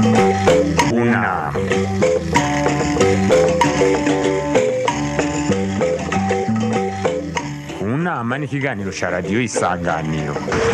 Una. Unama ni ikiganiro cya radiyo isanganiro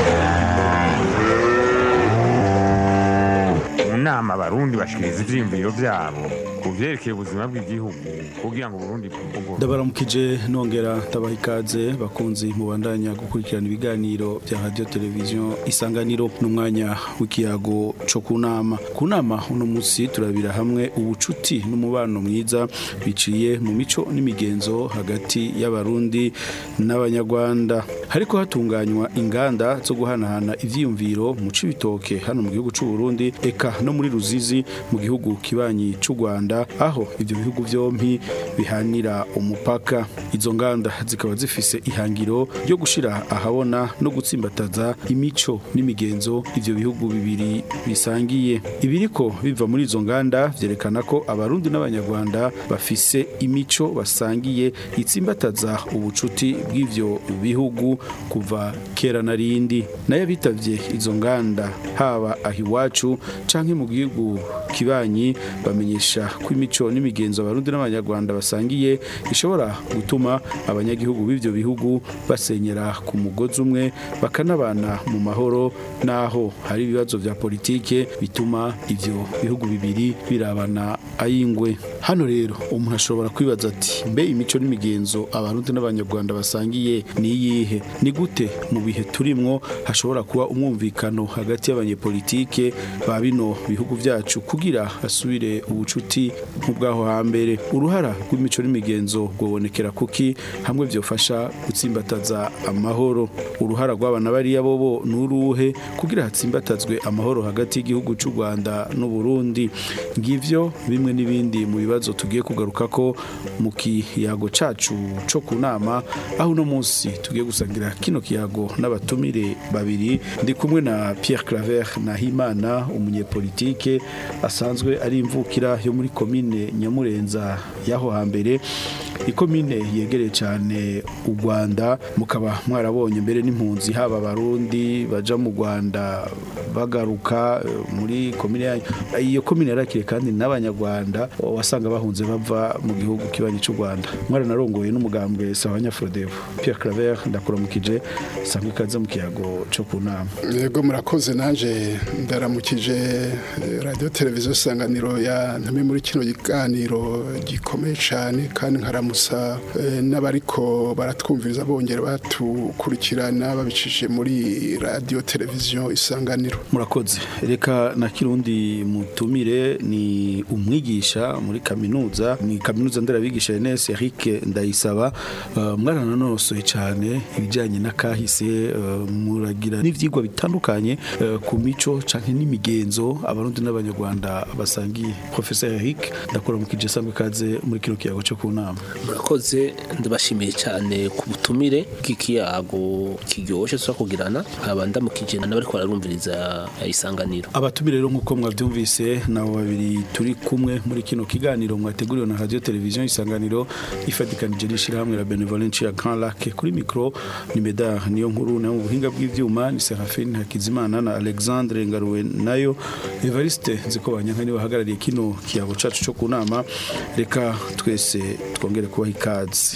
mu nama abarundi bashikiriza ivyiyumviro vyabo ku vyerekeye ubuzima bw'igihugu kugira ngo uburundi bwugorore ndabaramukije nongera ndabaha ikaze bakunzi mubandanya gukurikirana ibiganiro bya radio televiziyo isanganiro n'umwanya w'ikiyago co ku nama ku nama uno munsi turabira hamwe ubucuti n'umubano mwiza biciye mu mico n'imigenzo hagati y'abarundi n'abanyarwanda hariko hatunganywa inganda zo guhanahana ivyiyumviro mu cibitoke hano mu gihugu c'u Burundi eka no muri Ruzizi mu gihugu kibanyi c'u Rwanda aho ivyo bihugu vyompi bihanira umupaka izo nganda zikaba zifise ihangiro ryo gushira ahabona no gutsimbataza imico n'imigenzo ivyo bihugu bibiri bisangiye ibiriko biva muri izo nganda vyerekana ko abarundi n'abanyarwanda bafise imico basangiye itsimbataza ubucuti bw'ivyo bihugu kuva kera na rindi nayo bitavye izo nganda haba aho iwacu canke mu gihugu kibanyi bamenyesha ko imico n'imigenzo abarundi n'abanyarwanda basangiye ishobora gutuma abanyagihugu b'ivyo bihugu basenyera ku mugozi umwe bakanabana mu mahoro naho hari ibibazo vya politike bituma ivyo bihugu bibiri birabana ayingwe hano rero umuntu ashobora kwibaza ati mbe imico n'imigenzo abarundi n'abanyarwanda basangiye ni iyihe ni gute mu bihe turimwo hashobora kuba umwumvikano hagati y'abanyepolitike ba bino bihugu vyacu kugira hasubire ubucuti nk'ubwaho hambere uruhara rw'imico n'imigenzo rwobonekera kuki hamwe vyofasha gutsimbataza amahoro uruhara rw'abana bariya bobo nuruhe kugira hatsimbatazwe amahoro hagati y'igihugu c'u Rwanda n'u Burundi ngivyo bimwe n'ibindi mu bibazo tugiye kugaruka ko mu kiyago cacu co ku nama aho uno munsi tugiye gusangira kino kiyago n'abatumire babiri ndi kumwe na Pierre Claver Nahimana umunyepolitike asanzwe ari imvukira yo muri komine Nyamurenza yaho hambere ikomine yegereye cyane u Rwanda mukaba mwarabonye mbere n'impunzi haba abarundi baja mu Rwanda bagaruka eh, muri komine yanyu iyo komine yarakire kandi n'abanyarwanda wasanga bahunze bava mu gihugu kibanyi cy'u Rwanda mwaranarongoye n'umugambwe Sawanya Frodevo Pierre Claver ndakuramukije sangwe kaze mu kiyago cyo ku nama yego murakoze nanje ndaramukije eh, radio televiziyo isanganiro ya ntame muri kino kiganiro gikomeye cyane kandi nkaramusa eh, n'abariko baratwumviriza bongera batukurikirana babicishije muri radio televiziyo isanganiro murakoze reka na kirundi mutumire ni umwigisha muri kaminuza ni kaminuza nderabigisha Enes Eric Ndayisaba uh, mwarananosoye cyane ibijyanye n'akahise uh, muragira n'ivyigwa bitandukanye uh, ku mico canke n'imigenzo abarundi n'abanyarwanda basangiye Professor Eric ndakora mu kije sangwe kaze muri kino kiyago cyo ku nama murakoze ndabashimiye cyane ku butumire bw'ikiyago kiryoshye tuza kugirana nkaba ndamukije n'abari bararumviriza isanganiro abatumire rero nk'uko mwabyumvise nabo babiri turi kumwe muri kino kiganiro mwateguriwe na radio televiziyo isanganiro ifatikanije n'ishyirahamwe la benevolence ya Grand Lac kuri micro ni Medard niyo nkuru nayo mu buhinga bw'ivyuma ni Serafine Hakizimana na Alexandre Ngaruwe nayo Evariste Nzikobanyanka niwe bahagarariye kino kiyago cacu cyo ku nama reka twese twongere kubaha ikaze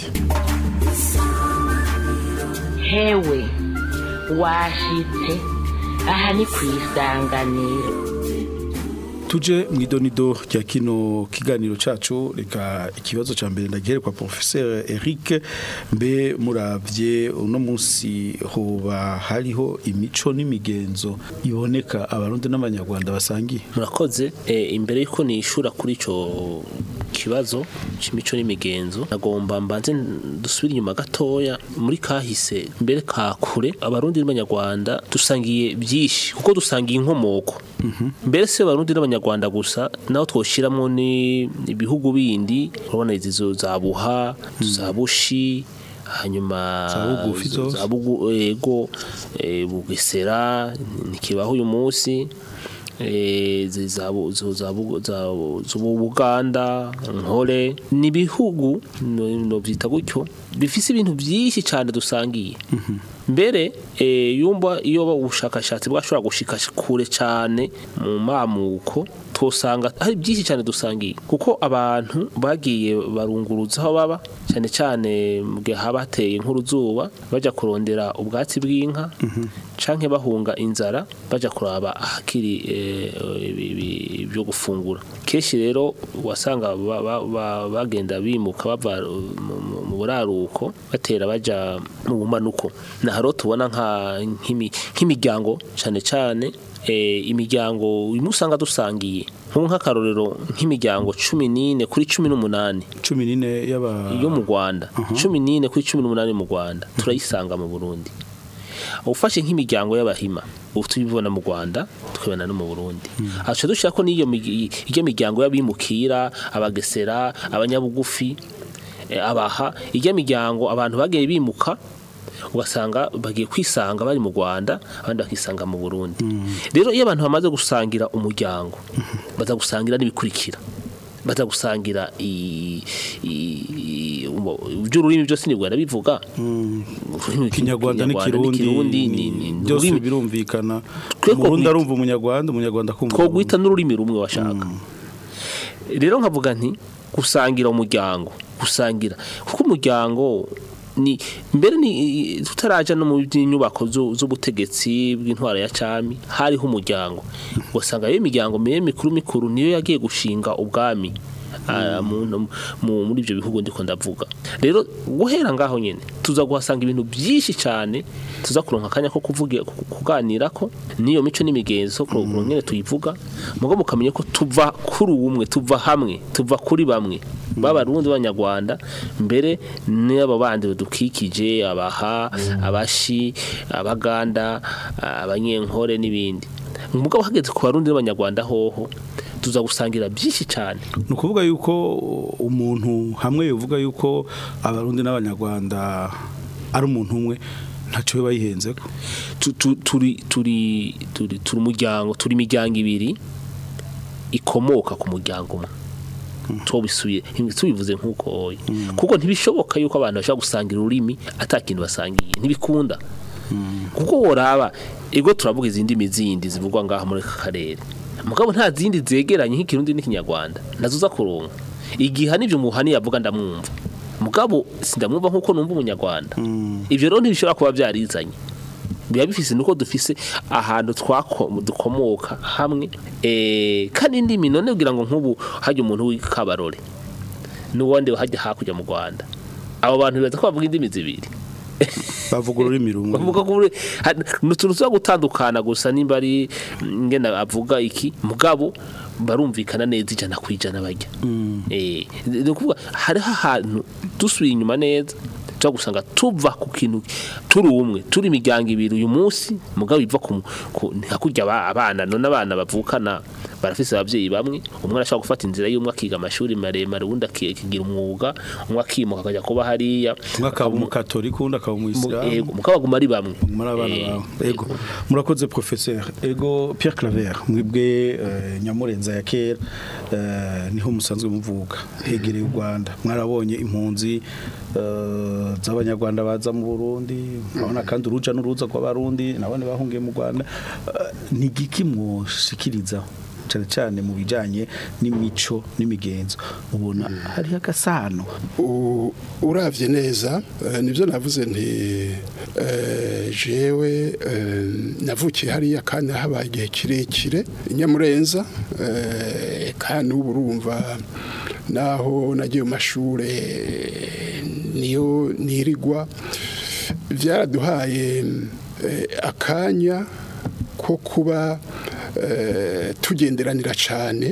hewe washitse aha ni ku isanganiro tuje mu idonido rya kino kiganiro cacu reka ikibazo ca mbere ndagihere kwa professeur Eric mbe muravye uno munsi hoba hariho imico n'imigenzo iboneka abarundi n'abanyarwanda basangiye murakoze eh, imbere yuko nishura kuri ico kibazo c'imico n'imigenzo nagomba mbanze dusubire inyuma gatoya muri kahise mbere ka kure abarundi n'abanyarwanda dusangiye byinshi kuko dusangiye inkomoko mbere se abarundi n'abanyarwanda gusa naho twoshyiramo ni ibihugu bindi urabona izo za buha za bushi hanyuma Za bugufi zose. za bugu ego eh, bugesera ntikibaho uyu munsi eh, zi- za bu- zo- za bu- za- z'ubu Buganda nkore ni ibihugu no- novyita gutyo bifise ibintu byinshi cyane dusangiye mbere eh, yumva iyo ubushakashatsi bwashobora gushika kure cyane mu mamuko twosanga hari byinshi cyane dusangiye kuko abantu bagiye barunguruza aho baba cyane cyane mu gihe haba hateye nk'uruzuba bajya kurondera ubwatsi bw'inka canke bahunga inzara bajya kuraba ahakiri eh, ibi- ibi- ibyo gufungura kenshi rero wasanga ba- ba- ba- bagenda bimuka bava mu- mu- mu buraruko batera baja mu bumanuko na haro tubona nka nk'imi- nk'imiryango cyane cyane eh, imiryango imwe usanga dusangiye nk'ubu nk'akarorero nk'imiryango cumi n'ine kuri cumi n'umunani cumi n'ine y'aba yo mu Rwanda cumi n'ine kuri cumi n'umunani mu Rwanda turayisanga mu Burundi ufashe nk'imiryango y'abahima ubu tubibona mu Rwanda tukabona no mu Burundi aca dushaka ko n'iyo migi- iyo miryango y'abimukira abagesera abanyabugufi eh, abaha iyo miryango abantu bagiye bimuka ugasanga bagiye kwisanga bari mu Rwanda abandi bakisanga mu Burundi rero iyo abantu bamaze gusangira umuryango baza gusangira n'ibikurikira baza gusangira i- i- umo- iby'ururimi byose ni Rwanda bivuga Ururimi kinyarwanda rw'ikinyarwanda n'ikirundi ni- ni- ni- byose ururimi- birumvikana Twe ko umurundi gwita- arumva umunyarwanda umunyarwanda akumva twoguhita n'ururimi rumwe washaka rero nkavuga nti gusangira umuryango gusangira kuko umuryango ni mbere ni tutaraja no mu by'inyubako zu- z'ubutegetsi bw'intwara ya cami hariho umuryango ugasanga iyo imiryango miye mikuru mikuru niyo yagiye gushinga ubwami ah, mu- mu- muri ibyo bihugu ndiko ndavuga rero guhera ngaho nyene tuza guhasanga ibintu byinshi cyane tuza kuronka akanya ko kuvuga ku- kuganira ko niyo mico n'imigenzo ko nyene tuyivuga mugo mukamenya ko tuva kuri umwe tuva hamwe tuva kuri bamwe b'abarundi b'abanyarwanda mbere n'abo bandi badukikije abaha abashi abaganda abanyenkore n'ibindi mugabo hageze ku barundi b'abanyarwanda hoho tuza gusangira byinshi cyane ni ukuvuga yuko umuntu hamwe yovuga yuko abarundi n'abanyarwanda ari umuntu umwe ntacyo biba yihenze ko Tu- tu- turi turi turi turi umuryango turi imiryango ibiri ikomoka ku muryango umwe tubisuye tubivuze nk'uko oya kuko ntibishoboka yuko abantu bashobora gusangira ururimi atakintu basangiye ntibikunda kuko woraba ego turavuga izindi ndimi zindi zivugwa ngaha muri aka karere mugabo nta zindi zegeranye nk'ikirundi n'ikinyarwanda nazo uza kuronka igihe n'ibyo muhani yavuga ndamwumva mugabo sindamwumva nk'uko numva umunyarwanda ibyo rero ntibishobora kuba byarizanye biba bifise nuko dufise ahantu twako dukomoka hamwe eh kandi indimi none kugira ngo nk'ubu hajya umuntu w'ikabarore n'uwandi hajya hakurya mu Rwanda abo bantu bibaza ko bavuga indimi zibiri bavuga ururimi rumwe bavuga ko buri- ha- ni utuntu tuza gutandukana gusa nimba ari mm, ngena avuga iki mugabo barumvikana neza ijana ku ijana bajya Eh, ni ukuvuga hariho ahantu dusubiye inyuma neza tuza gusanga tuva ku kintu turi umwe turi imiryango ibiri uyu munsi mugabo iva ku ku- hakurya aba- abana none abana bavukana barafise abavyeyi bamwe umwe arashobora gufata inzira y'umwe akiga amashuri maremare uwundi aki- akigira umwuga umwe akimuka akajya kuba hariya umwe akaba umukatolika undi akaba Mu- umuyisilamu yego, mukaba baguma ari bamwe muri abana Eh, bawe ego murakoze professeur ego Pierre Claver mwebwe eh, nyamurenza ya kera eh, niho musanzwe muvuga hegereye u Rwanda mwarabonye impunzi eh, z'abanyarwanda baza mu Burundi murabona kandi uruja n'uruza kw'abarundi nabone bahungiye mu Rwanda Eh, ni giki mwoshikiriza cyane cyane mu bijanye n'imico n'imigenzo ubona hariho agasano U- uravye neza eh, nivyo navuze nti eh, jewe eh, navukiye hariya kandi habaye igihe kirekire inyamurenza eh, kandi ubu urumva naho nagiye mu mashure niyo nirigwa byaraduhaye eh, akanya ko kuba eh, tugenderanira cyane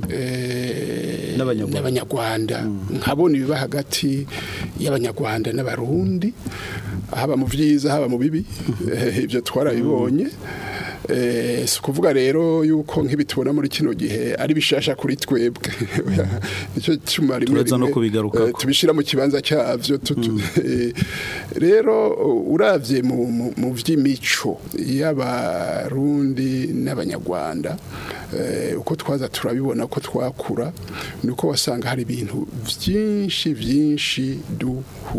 eh, N'Abanyarwanda. n'abanyarwanda nkabona ibiba hagati y'abanyarwanda n'abarundi haba mu byiza haba mu bibi eh, ibyo twarabibonye Eh, si ukuvuga rero yuko nk'ibi tubona muri kino gihe ari bishasha kuri twebwe nicyo cyuma rimwe Turaza no rimwe, kubigarukako. eh, tubishira mu kibanza cyavyo tutu- eh, rero uravye mu mu- mu vy'imico y'abarundi n'abanyarwanda eh, uko twaza turabibona ko twakura nuko wasanga hari ibintu vyinshi vyinshi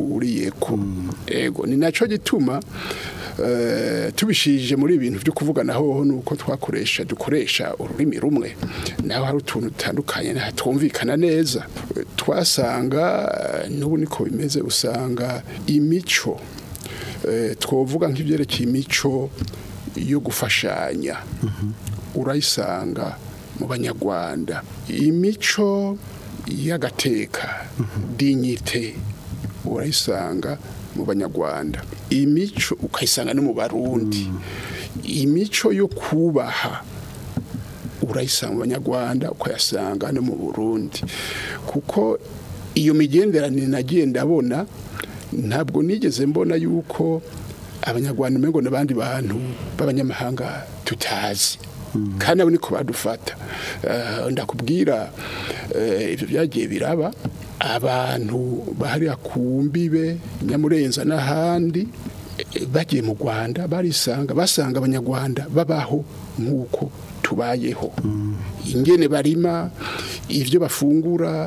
duhuriyeko ego ni naco gituma eh, tubishije muri ibintu byo kuvugana naho nuko twakoresha dukoresha ururimi rumwe naho hari utuntu dutandukanye twumvikana neza twasanga n'ubu niko bimeze usanga imico twavuga nk'ibyerekeye imico yo gufashanya urayisanga mu banyarwanda imico y'agateka dinyite urayisanga mu banyarwanda imico ukayisanga no mu barundi imico yo kubaha urayisanga mu banyarwanda ukayasanga no mu burundi kuko iyo migenderanire nagiye ndabona ntabwo nigeze mbona yuko abanyarwanda umengo n'abandi bantu b'abanyamahanga tutazi kandi abo niko badufata ndakubwira ibyo byagiye biraba abantu bahariya ku mbibe nyamurenza n'ahandi bagiye mu rwanda barisanga basanga abanyarwanda babaho nk'uko tubayeho ingene barima ibyo bafungura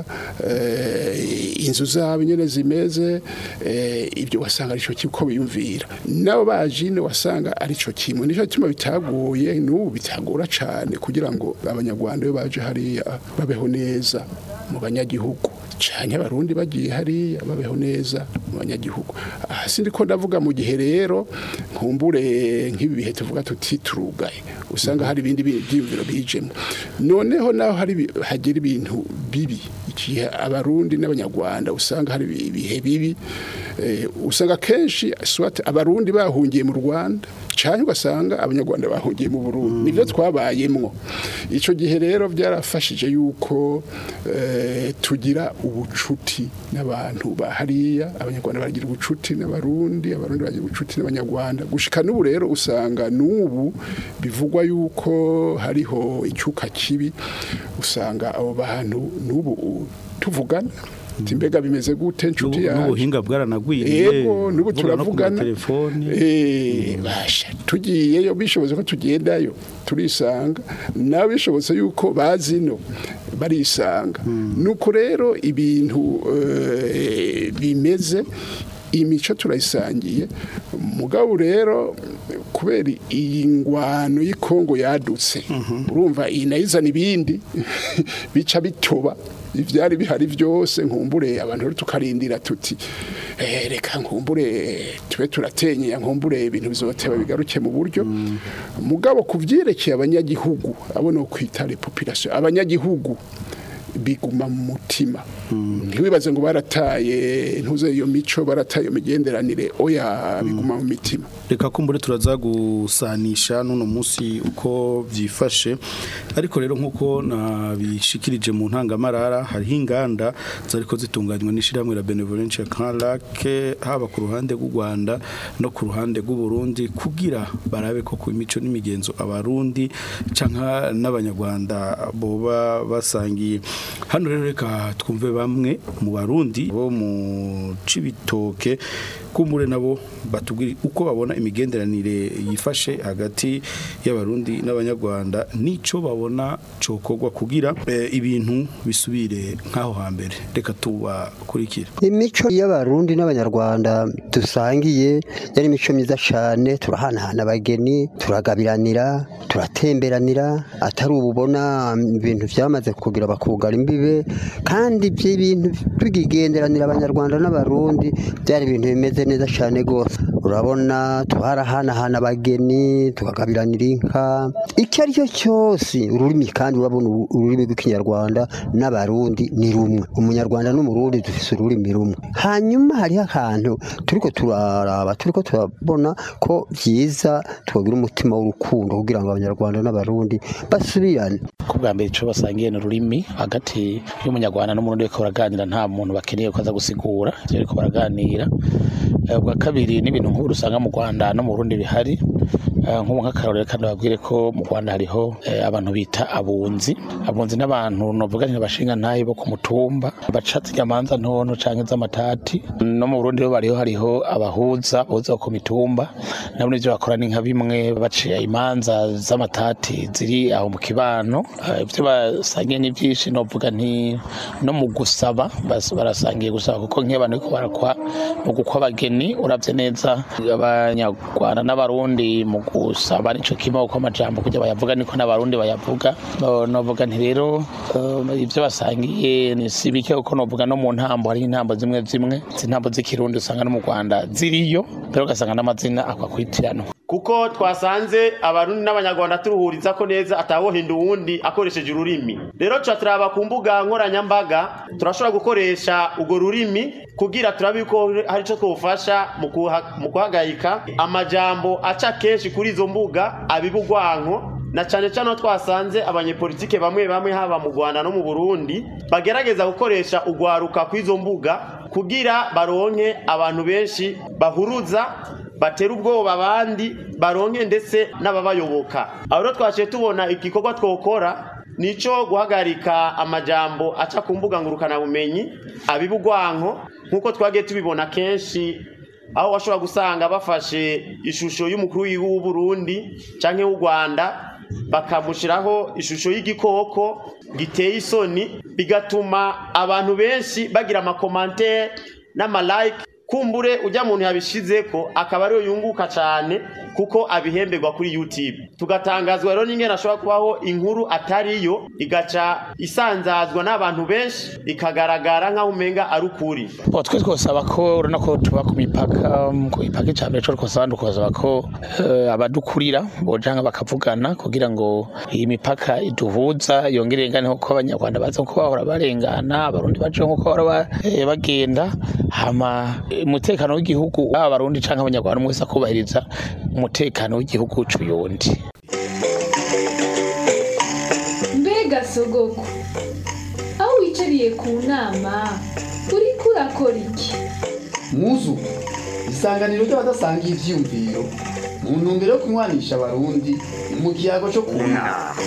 inzu zabo nyine zimeze ibyo wasanga aricyo kiko biyumvira nabo bajine wasanga aricyo kimwe nicyo gituma bitagoye n'ubu bitagora cyane kugira ngo abanyarwanda iyo baje hariya babeho neza mu banyagihugu cyane abarundi bagiye hariya babeho neza mu banyagihugu aha sindi ko ndavuga mu gihe rero nkumbure nk'ibi bihe tuvuga tuti turugaye usanga hari ibindi byiyumviro bijemo noneho naho hari hagira ibintu bibi igihe abarundi n'abanyarwanda usanga hari ibihe bibi usanga kenshi abarundi bahungiye mu rwanda cyane ugasanga abanyarwanda bahungiye mu burundi nibyo twabayemwo icyo gihe rero byarafashije yuko tugira ubucuti n'abantu bahariya abanyarwanda bagira ubucuti n'abarundi abarundi bagira ubucuti n'abanyarwanda gushika n'ubu rero usanga n'ubu bivugwa yuko hariho icyuka kibi usanga abo bantu n'ubu tuvugana mbega bimeze gute inshuti yacu n'ubuhinga bwaranagwiriye yego n'ubu turavugana telefone eh basha tugiyeyo bishobotse ko tugendayo turisanga nawe bishobotse yuko bazino barisanga nuko rero ibintu bimeze imico turayisangiye mugabo rero kubera iyi ngwano y'ikongo yadutse urumva iyi nayizana ibindi bica bitoba ibyari bihari byose nkumbure abantu rero tukarindira tuti reka nkumbure tube turatenyeye nkumbure ibintu bizoteba bigaruke mu buryo mugabo ku byerekeye abanyagihugu abona kwita repopulation abanyagihugu biguma mu mutima ntiwibaze ngo barataye ntuze iyo mico barataye iyo migenderanire oya biguma mu mitima reka kumbure turaza gusanisha n'uno munsi uko byifashe ariko rero nk'uko nabishikirije mu ntangamarara hariho inganda zariko zitunganywa n'ishyirahamwe la benevolence Grand Lac haba ku ruhande rw'u Rwanda no ku ruhande rw'u Burundi kugira barabe ko ku imico n'imigenzo abarundi canka n'abanyarwanda boba basangiye hano rero reka twumve bamwe mu barundi bo mu cibitoke kumbure nabo batubwira uko babona imigenderanire yifashe hagati y'abarundi n'abanyarwanda nico babona cokorwa kugira e, ibintu bisubire nkaho hambere reka tubakurikira imico y'abarundi n'abanyarwanda dusangiye yari imico myiza cyane turahanahana abageni turagabiranira turatemberanira atari ububona ibintu byamaze kugira bakugara imbibe kandi by'ibintu tugigenderanira abanyarwanda n'abarundi byari ibintu bimeze neza cyane rwose urabona twarahanahana abageni tukagabiranira inka icyo ari cyo cyose ururimi kandi urabona ururimi rw'ikinyarwanda n'abarundi ni rumwe umunyarwanda n'umurundi dufite ururimi rumwe hanyuma hariho akantu turiko turaraba turiko turabona ko byiza twagira umutima w'urukundo kugira ngo abanyarwanda n'abarundi basubirane ko bwa mbere icyo basangiye ni ururimi hagati y'umunyarwanda n'umurundi bariko baraganira nta muntu bakeneye ko aza gusigura ivyo bariko baraganira ubwa kabiri n'ibintu nk'ubu usanga mu rwanda no mu burundi bihari nk'ubu nk'akarorero kandi babwire ko mu rwanda hariho abantu bita abunzi abunzi n'abantu novuga nti bashinga ntayi bo ku mutumba baca z'inyamanza ntono canke z'amatati no mu burundi rero bariho hariho abahuza bahuza ku mitumba nabo nivyo bakora ni nka bimwe baciye imanza z'amatati ziri aho mu kibano ivyo basangiye ni vyinshi novuga nti no mu gusaba barasangiye gusaba kuko nk'iyo abantu bariko barakwa mu gukwa abageni uravye neza abanyarwanda n'abarundi mu gusaba nico kimwe uko amajambo kujya bayavuga niko n'abarundi bayavuga No- novuga nti rero eh, ivyo basangiye ni si bike kuko novuga no mu ntambo hari intambo zimwe zimwe izi ntambo z'ikirundi usanga no mu rwanda ziriyo mbere ugasanga n'amazina akwakwitiranwa kuko twasanze abarundi n'abanyarwanda turuhuriza ko neza atawohinda uwundi akoresheje ururimi rero tuca turaba ku mbuga nkoranyambaga turashobora gukoresha urwo rurimi kugira turabe ko hari icyo twufasha mu kuha- mu guhagarika amajambo aca kenshi kuri izo mbuga abibugwanko na cyane cyane aho twasanze abanyepolitike bamwe bamwe haba mu rwanda no mu burundi bagerageza gukoresha urwaruka kw'izo mbuga kugira baronke abantu benshi bahuruza batera ubwoba abandi baronke ndetse n'ababayoboka aho rero twaciye tubona igikorwa twokora nico guhagarika amajambo aca ku mbuga ngurukanabumenyi abibugwanko nk'uko twagiye tubibona kenshi aho washobora gusanga bafashe ishusho y'umukuru w'igihugu w'u Burundi canke w'u Rwanda bakamushiraho ishusho y'igikoko giteye isoni bigatuma abantu benshi bagira amakomantere n'amalike kumbure ujya muntu yabishizeko akaba ariyo yunguka cyane kuko abihemberwa kuri YouTube tugatangazwa rero n'ingene ashobora kubaho inkuru atariyo igaca isanzazwa n'abantu benshi ikagaragara nk'aho umenga ari ukuri Bo twe twosaba ko urabona ko tuba ku mipaka um, ku mipaka icambere cyo twosaba ndukosaba ko eh, abadukurira bojanga bakavugana kugira ngo iyi mipaka iduhuza yongere ingane ko abanyarwanda baza ko bahora barengana abarundi baje nko bahora ba- eh, bagenda hama eh, umutekano w'igihugu aba abarundi canke abanyarwanda mwese akubahiriza umutekano w'igihugu c'uyundi mbega sogoko aho wicariye ku nama uriko urakora iki muzu isanganiro ry'abadasangiye ivyiyumviro mu ntumbero yo kunywanisha abarundi mu kiyago cyo kunama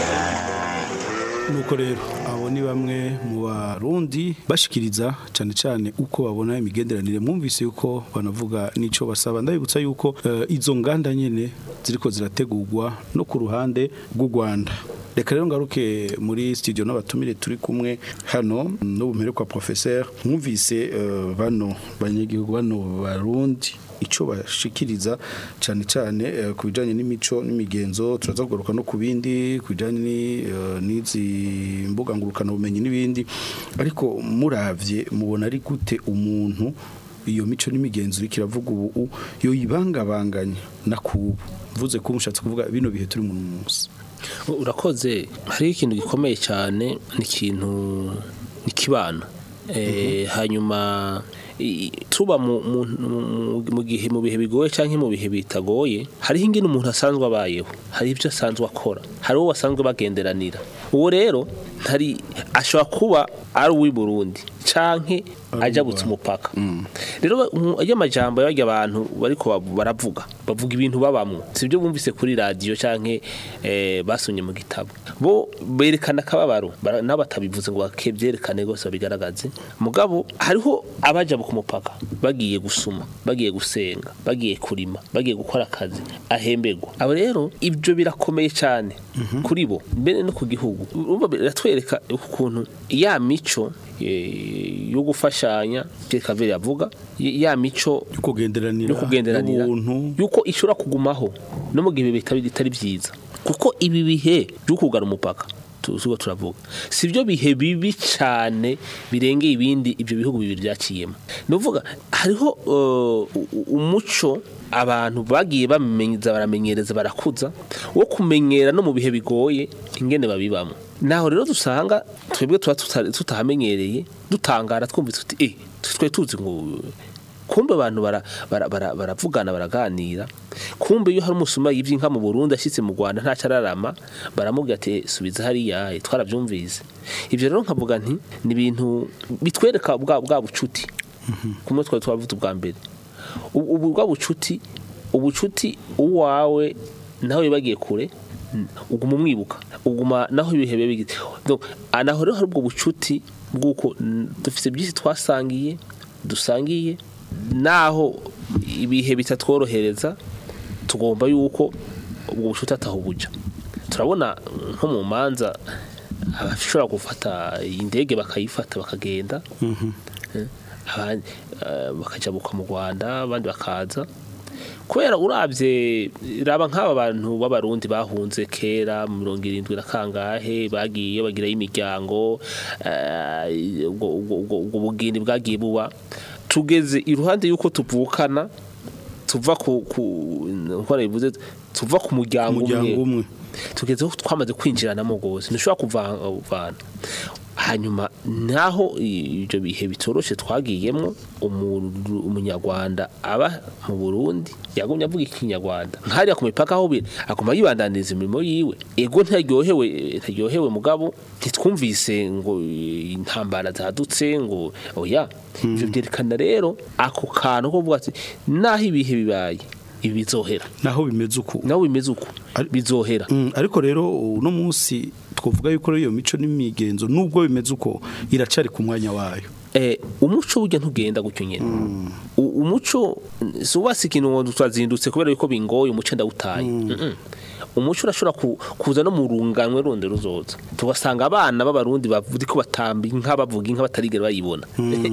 nuko rero abo ni bamwe mu barundi bashikiriza cyane cyane uko babona imigenderanire mwumvise yuko banavuga n'ico basaba ndabibutsa yuko eh, izo nganda nyene ziriko zirategurwa no ku ruhande rw'u Rwanda reka rero ngaruke muri studio n'abatumire turi kumwe hano n'ubumere kwa professeur mwumvise eh, bano banyagihugu bano barundi ico bashikiriza cyane cyane eh, ku bijanye n'imico n'imigenzo turaza kugaruka no ku bindi ku bijanye ni, eh, n'izi mbuga ngurukana bumenyi n'ibindi ariko muravye mubona ari gute umuntu iyo mico n'imigenzo iriko iravuga ubu yo yibangabanganya na kubu mvuze ko mushatse kuvuga bino bihe turi mu munsi urakoze hariho ikintu gikomeye cyane ni ikintu ni kibana Eh, hanyuma i- tuba mu, mu, mu, mu gihe mu bihe bigoye cyangwa mu bihe bitagoye hariho ingene umuntu asanzwe abayeho hari ibyo asanzwe akora hari uwo basanzwe bagenderanira uwo rero ntari ashobora kuba ari uw'i Burundi canke ajabutse umupaka rero mu- ayo majambo y'abajya abantu bariko bab- baravuga bavuga ibintu babamwo sibyo bumvise kuri radio canke eh, basomye mu gitabo bo berekana akababaro bara- nabo batabivuze ngo bakebyerekane rwose babigaragaze mugabo hariho abaja ku mupaka bagiye gusuma bagiye gusenga bagiye kurima bagiye gukora akazi ahemberwa abo rero ibyo birakomeye cyane kuri bo mbere no ku gihugu urumva biratwereka ukuntu ya mico eh, yo gufashanya Pierre Claver yavuga ya mico yo kugenderanira yo kugenderanira ubuntu yuko ishobora kugumaho no mu gihe bitari bitari byiza kuko ibi bihe byo kugara umupaka tuzuba turavuga si byo bihe bibi cyane birengeye ibindi ibyo bihugu bibiri byaciyemo ni ukuvuga hariho uh, u- umuco abantu bagiye bamenyeza baramenyereza barakuza wo kumenyera no mu bihe bigoye ingene babibamo naho rero dusanga twebwe tuba tuta- tutahamenyereye dutangara twumva tuti eh twe tuzi ngo kumbe abantu bara- bara- bara- baravugana baraganira kumbe iyo hari umusuma yivye inka mu Burundi ashitse mu Rwanda nta cararama baramubwira ati subiza hariya eh, twaravyumvise ivyo rero nkavuga nti ni ibintu bitwereka bwa bwa bucuti kumwe twari twavuze ubwa mbere ubu ubu bwa bucuti ubucuti uwawe nawe bagiye kure mm, uguma umwibuka uguma naho ibihe biba bigize Donc, ah, naho rero hari ubwo bucuti bw'uko mm, dufite byinshi twasangiye dusangiye naho ibihe bitatworohereza tugomba yuko ubwo bucuti ataho buja turabona nko mu manza abashobora gufata indege bakayifata bakagenda Eh, abandi, eh, bakajabuka mu Rwanda abandi bakaza kubera urabye raba nk'aba bantu b'abarundi bahunze kera mu mirongo irindwi na kangahe bagiye bagirayo imiryango eh, ubwo- ubwo ubwo- ubwo bugeni bwagiye buba tugeze iruhande y'uko tuvukana tuva ku ku uko bivuze tuva ku muryango Umuryango umwe. tugeze aho twamaze kwinjiranamo rwose ntushobora kuvana hanyuma naho ibyo bihe bitoroshe twagiyemo umuntu- umunyarwanda aba mu burundi yagumye avuga ikinyarwanda nkariya ku mipaka aho biri aguma yibandaniza imirimo yiwe ego ntaryohewe ntaryohewe mugabo ntitwumvise ngo eh, intambara zadutse ngo oya ibyo byerekana rero ako kantu ko kuvuga ati naho ibihe bibaye ibi bizohera naho bimeze uku naho bimeze uku bizohera Mm, ariko rero uno munsi twavuga yuko iyo mico n'imigenzo nubwo bimeze uko iracari ku mwanya wayo eh umuco burya ntugenda gutyo nyene U- umuco si ubasi ikintu ngo twazindutse kubera yuko bingoye umuco ndawutaye Mm-mm. umuco urashobora ku- kuza no mu runganwe rundi ruzoza tugasanga abana b'abarundi bavuga ko batamba inka bavuga inka batarigera bayibona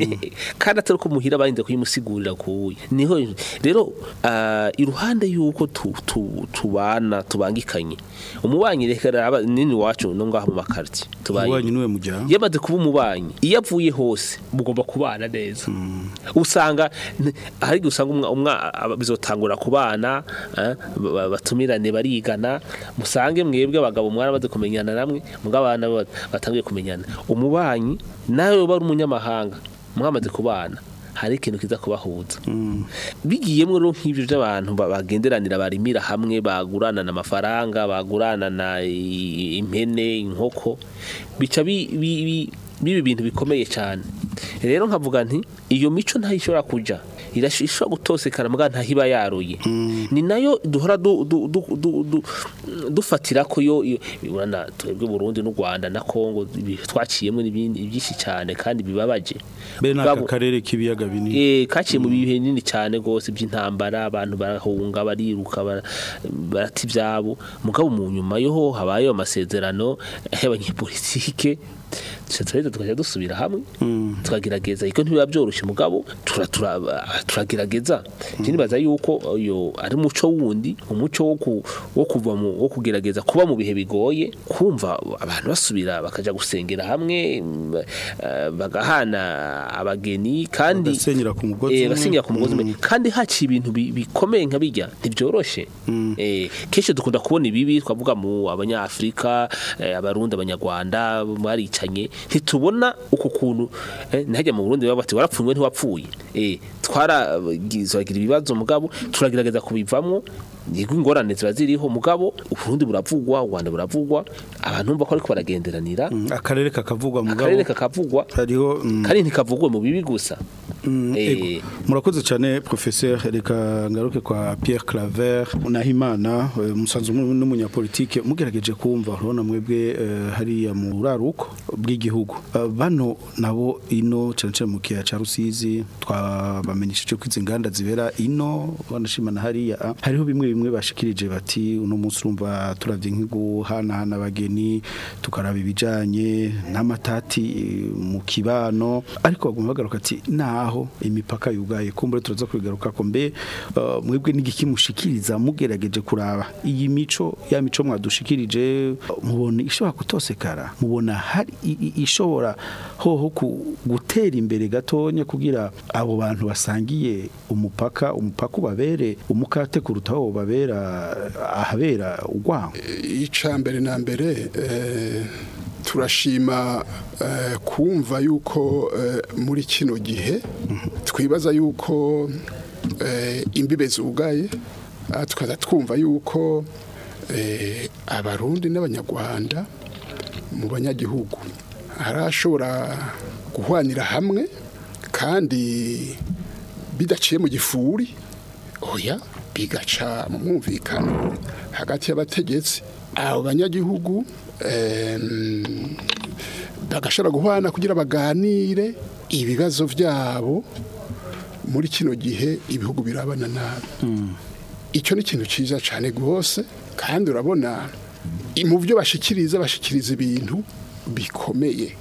kandi atari ko muhira barinze kuyimusigurira kuye niho rero ah, iruhande y'uko tu- tu- tubana tubangikanye umubanyi reka raba nini wacu no ngaho mu makartie Umubanyi niwe mujyana yamaze kuba umubanyi iyo avuye hose mugomba kubana neza usanga n- hari igihe usanga umwa- umwa aba- bizotangura ku bana eh, ba- ba- batumirane barigana musange mwebwe abagabo mwaramaze kumenyana namwe mugabo abana bo batangiye kumenyana umubanyi nawe uba ari umunyamahanga mwamaze kubana hari ikintu kiza kubahuza bigiyemo rero nk'ibyo by'abantu ba- bagenderanira barimira hamwe baguranana amafaranga baguranana i- impene inkoko bica bi- bi- bi- biba ibintu bikomeye cyane rero nkavuga nti iyo mico ntayishobora kuja irashobora gutosekana mbwa ntahiba yaruye ni nayo duhora du- du- du- du- du- dufatira ko yo iyo- urabona twebwe Burundi n'u Rwanda na Kongo ibi- twaciyemo n'ibindi byinshi cyane kandi bibabaje be n'aka Mugabo- karere k'ibiyaga binini Eh kaciye mu bihe binini cyane gose by'intambara abantu barahunga bariruka bara- barata ibyabo mugabo mu nyuma yo habaye amasezerano y'abanyepolitike tuca tukajya dusubira hamwe tukagerageza iko ntibiba byoroshye mugabo tura- tura- turagerageza njye nibaza yuko uyo ari umuco wundi umuco wo ku- wo kuva mu wo kugerageza kuba mu bihe bigoye kumva abantu basubira bakaja gusengera hamwe mm, eh, bagahana abageni kandi Bagasenyera ku mugozi Eh, umwe. basenyera ku mugozi umwe kandi haciye ibintu bi- bikomeye nka bijya ntibyoroshe eh kenshi dukunda kubona ibibi twavuga mu abanyafrika eh, abarundi abanyarwanda baricanye ntitubona uko kuntu eh, ntihajya mu Burundi baba bati warapfuye ntiwapfuye eh twaragira ibibazo mugabo turagerageza kubivamwo yego ingorane ziba ziriho mugabo uburundi buravugwa u Rwanda buravugwa abantu bumva ko ariko baragenderanira akarere kakavugwa mugabo akarere kakavugwa hariho kandi ntikavugwe mu bibi gusa Mm, Eh, ego. murakoze cyane professeur reka ngaruke kwa Pierre Claver Nahimana eh, musanzu mu- n'umunyapolitike mugerageje kumva urabona mwebwe eh, hariya mu raruko bw'igihugu Eh, bano nabo ino cyane cyane mu kiya ca Rusizi twabamenyesheje ko izi nganda zibera ino banashimana hariya ah, hariho bimwe bimwe bashikirije bati uno munsi urumva turavye nk'iguhanahana abageni tukaraba ibijanye n'amatati eh, mu kibano ariko baguma bagaruka ati naho imipaka yugaye kumbure turaza kubigaruka ko mbe uh, mwebwe n'igiki mushikiriza mugerageje kuraba iyi mico ya mico mwadushikirije uh, mubona ishobora kutosekara mubona hari i- i- ishobora hoho ku- gutera imbere gatonya kugira abo bantu basangiye umupaka umupaka ubabere umukate kuruta aho babera ahabera urwango ica mbere na mbere eh, turashima eh, kumva yuko eh, muri kino gihe twibaza yuko eh, imbibe zugaye ah, tukaza twumva yuko eh, abarundi n'abanyarwanda mu banyagihugu harashobora guhwanira hamwe kandi bidaciye mu gifuri oya bigaca mu mwumvikano hagati y'abategetsi abo banyagihugu em, bagashobora guhana kugira baganire ibibazo byabo muri kino gihe ibihugu birabana nabi icyo ni ikintu cyiza cyane rwose kandi urabona i- mu byo bashikiriza bashikiriza ibintu bikomeye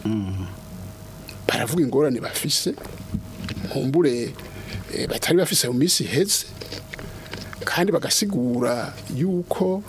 baravuga ingorane bafise nkumbure eh, batari bafise mu minsi iheze kandi bagasigura yuko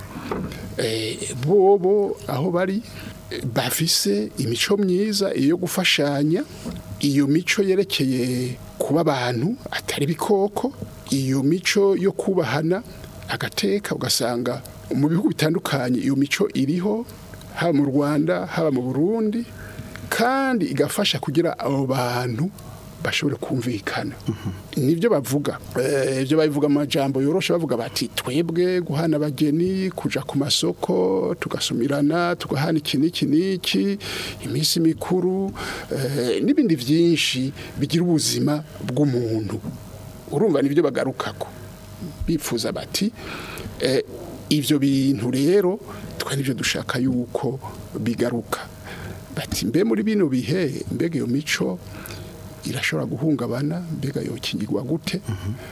eh, bobo aho bari eh, bafise imico myiza iyo gufashanya iyo mico yerekeye kuba abantu atari bikoko iyo mico yo kubahana agateka ugasanga mu bihugu bitandukanye iyo mico iriho haba mu Rwanda haba mu Burundi kandi igafasha kugira abo bantu bashobore kumvikana nibyo bavuga Eh, ibyo babivuga mu majambo yoroshe bavuga bati twebwe guhana abageni kuja ku masoko tugasumirana tugahana iki n'iki n'iki iminsi mikuru eh, n'ibindi byinshi bigira ubuzima bw'umuntu urumva nibyo bagarukako bipfuza bati eh, ibyo bintu rero twa nibyo dushaka yuko bigaruka bati mbe muri bino bihe mbega iyo mico irashobora guhungabana mbega yokingirwa gute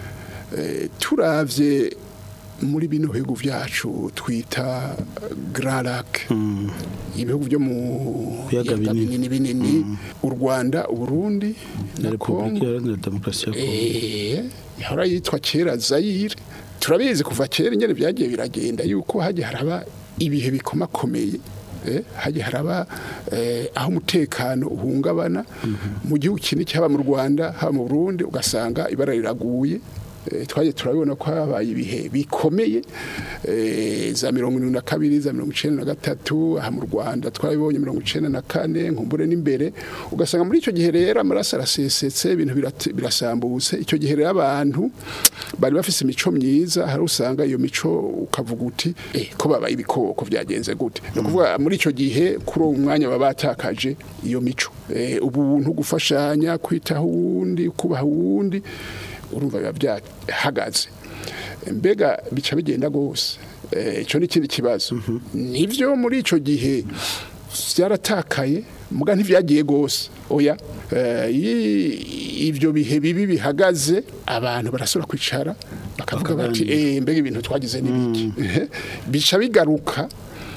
Eh, turavye muri bino bihugu vyacu twita Grand Lac ibihugu byo mu Biyaga biyaga binini. binini binini u Rwanda u Burundi na na Repubulika Kongo Iharanira Demokarasi ya Kongo Eh, yahora yitwa kera Zaire turabizi kuva kera ingene byagiye biragenda yuko hagiye haraba ibihe bikomakomeye eh, hagiye haraba eh, aho umutekano uhungabana mu gihugu kinini haba mu Rwanda haba mu Burundi ugasanga ibara riraguye Eh, twaje turabibona ko habaye ibihe bikomeye eh, za mirongo irindwi na kabiri za mirongo icenda na gatatu aha mu rwanda twabibonye mirongo icenda na kane nkumbure n'imbere ugasanga muri icyo gihe rero amaraso arasesetse ibintu birat- birasambutse icyo gihe rero abantu bari bafise imico myiza hari usanga iyo mico ukavuga uti eh, ko babaye ibikoko byagenze gute ni ukuvuga muri icyo gihe kuri uwo mwanya baba batakaje iyo mico Eh, ubuntu gufashanya kwitaho uwundi kubaha uwundi urumva biba byahagaze mbega bica bigenda rwose Eh, icyo ni ikindi kibazo nibyo muri icyo gihe byaratakaye muga ntivyagiye gose oya Eh, i- ibyo bihe bibi bihagaze abantu barasubira kwicara bakavuga bati eh mbega ibintu twagize n'ibiki bica bigaruka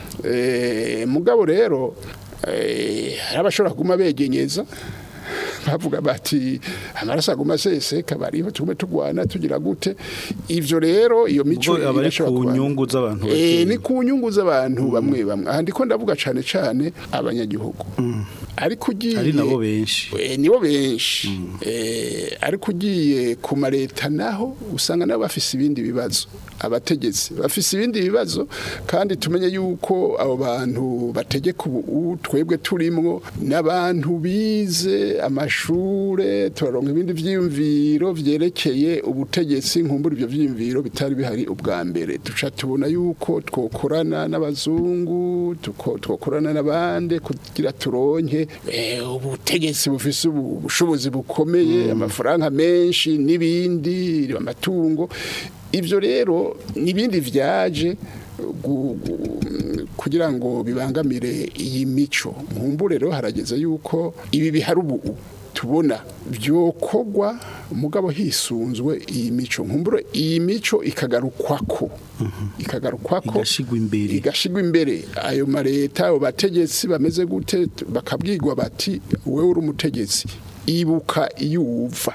eh, mugabo rero eh, hari abashobora kuguma begenyeza bavuga bati amaraso aguma aseseka bariho tugume tugwana tugira gute ivyo rero iyo mico Ubwo aba ari irashobora ku kuba- nyungu z'abantu Eh, bakeya. ni ku nyungu z'abantu bamwe bamwe aha ndiko ndavuga cane cane abanyagihugu ariko ugiye ari nabo benshi Eh, nibo benshi Eh, ariko ugiye ku mareta naho usanga nabo bafise ibindi bibazo abategetsi bafise ibindi bibazo kandi tumenye yuko abo bantu bategeka ubu twebwe turimwo n'abantu bize amashure turaronka ibindi vyiyumviro vyerekeye ubutegetsi nkumbura ivyo vyiyumviro bitari bihari ubwa mbere duca tubona yuko twokorana n'abazungu tuko- twokorana n'abandi kugira turonke eh, ubutegetsi bufise ubu- ubushobozi bukomeye amafaranga menshi n'ibindi amatungo ivyo rero n'ibindi vyaje gu- gu- kugira ngo bibangamire iyi mico nkumbure rero harageze yuko ibi bihari ubu tubona byokogwa mugabo hisunzwe iyi mico nkumbure iyi mico ikagarukwako ikagarukwako igashigwa imbere igashigwa imbere ayo mareta abo bategetsi bameze gute bakabwirwa bati wewe uri umutegetsi ibuka iyo uva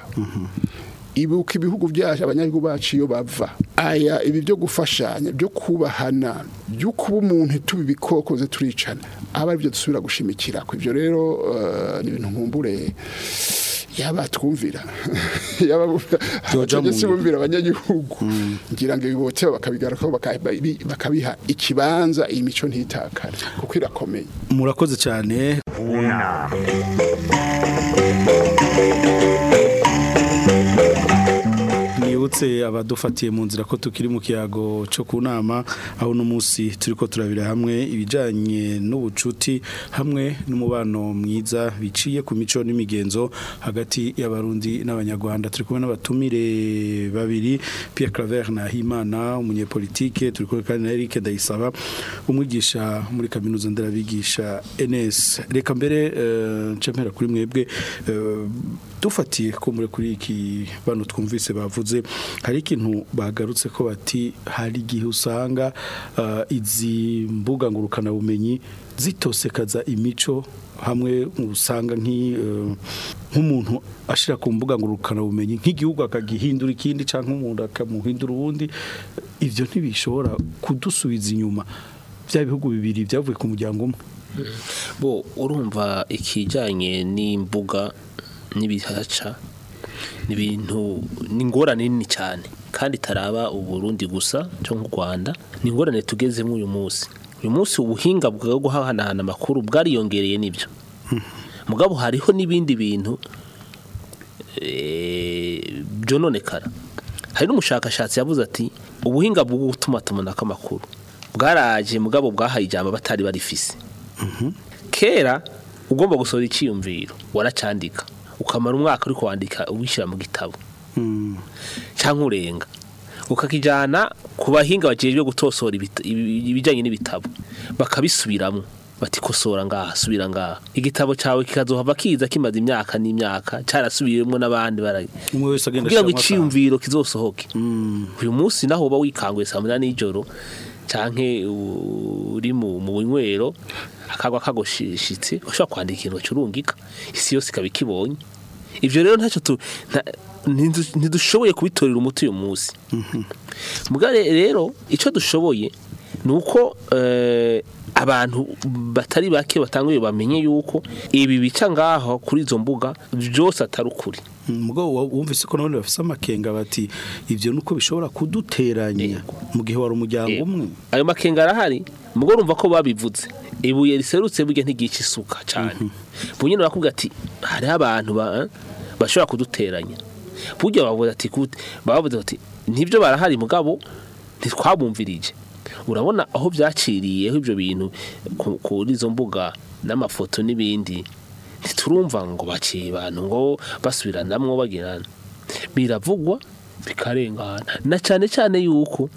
ibuka ibihugu byacu abanyagihugu bacu iyo bava aya ibi byo gufashanya byo kubahana byo kuba umuntu tuba ibikoko ze turicana aba ari byo dusubira gushimikira ku ibyo rero eh, ni ibintu nkumbure yaba twumvira yaba Byoja mu abategetsi ngiro. bumvira abanyagihugu ngira ngo ibiboteho bakabigarukaho bakabi- bakabiha ikibanza iyi mico ntitakare kuko irakomeye murakoze cyane unama nibutse abadufatiye mu nzira ko tukiri mu kiyago cyo ku nama aho uno munsi turi ko turabira hamwe ibijyanye n'ubucuti hamwe n'umubano mwiza biciye ku mico n'imigenzo hagati y'abarundi n'abanyarwanda turi kumwe n'abatumire babiri Pierre Claver Nahimana umunyepolitike turi kumwe kandi na Eric Ndayisaba umwigisha muri kaminuza nderabigisha NS reka mbere eh, nce mpera kuri mwebwe eh, dufatiye ko muri kuri iki bano twumvise bavuze hari ikintu bagarutse ko bati hari igihe usanga uh, izi mbuga ngurukana bumenyi zitosekaza imico hamwe usanga nk'i, uh, nk'umuntu ashira ku mbuga ngurukana bumenyi nk'igihugu akagihindura ikindi canke umuntu akamuhindura uwundi ivyo ntibishobora kudusubiza inyuma bya bihugu bibiri byavuye ku muryango umwe bo urumva ikijyanye n'imbuga n'ibihaca ni ibintu ni ingorane nini cyane kandi itaraba uburundi gusa cyo nk'u rwanda ni ingorane tugezemo uyu munsi uyu munsi ubuhinga bwo guhanahana amakuru bwariyongereye n'ibyo mugabo hariho n'ibindi bintu eh, byononekara hari n'umushakashatsi yavuze ati ubuhinga bwo gutuma tumanako amakuru bwaraje mugabo bwahaye ijambo batari barifise kera ugomba gusohora icyiyumviro waracandika ukamara umwaka uri kwandika uwishyira mu gitabo cyangwa urenga ukakijyana ku bahinga bagejejwe gutosora ibita- ibi- ibijyanye n'ibitabo bakabisubiramo bati kosora ngaha subira ngaha igitabo cyawe kikazohava kiza kimaze imyaka n'imyaka cyarasubiyemo n'abandi bara umwe wese agenda kugira ngo ashiramo iciyumviro kizosohoke uyu munsi naho uba wikanguye saa munani y'ijoro canke u- uri mu mu bunywero akagwa kagoshitse ushobora kwandika ikintu curungika isi yose ikaba ikibonye ivyo rero ntacyo tu nta- ntidu- ntidushoboye kubitorera umuti uyu munsi mugare rero icyo dushoboye ni uko eh, abantu batari bake batanguye bamenye yuko ibi bica ngaho kuri izo mbuga byose atari ukuri mugabo wa- wumvise ko nabone bafise amakenga bati ivyo nuko bishobora kuduteranya mu gihe wari umuryango umwe ayo makenga arahari mugo urumva ko babivuze ibuye riserutse burya ntigica isuka cyane bunyine barakubwira ati hariho abantu ba- bashobora kuduteranya burya bavuze ati kute bavuze bati nibyo barahari mugabo ntitwabumvirije urabona aho byaciriyeho ibyo bintu ku- kuri izo mbuga n'amafoto n'ibindi ntiturumva ngo baciye abantu ngo basubiranamwo bagirana biravugwa bikarengana na cyane cyane yuko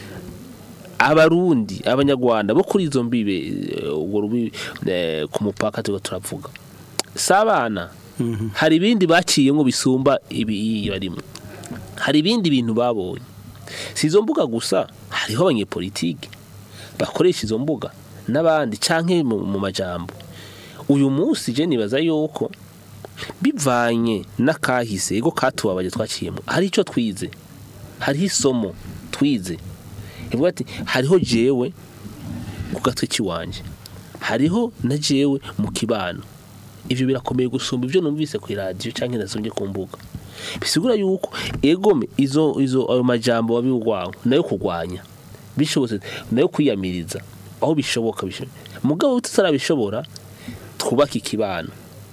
abarundi abanyarwanda bo kuri izo mbibe eh, ubwo rubi eh, ku mupaka turiko turavuga si abana hari ibindi baciyemo bisumba ibi barimo hari ibindi bintu babonye si izo mbuga gusa hariho abanyepolitike bakoresha izo mbuga n'abandi canke mu, mu majambo uyu munsi je nibaza yuko bivanye n'akahise ego katubabaje twaciyemo hari icyo twize hariho isomo twize ivuga ati hariho jewe ku gatwe k'iwanje hariho na jewe mu kibano ivyo birakomeye gusumba ivyo numvise ku radio canke nasomye ku mbuga bisigura yuko egome izo izo ayo majambo wabiwagwa nayo kugwanya bishobotse nayo kwiyamiriza aho bishoboka bishoboka mugabo tutarabishobora twubaka ikibano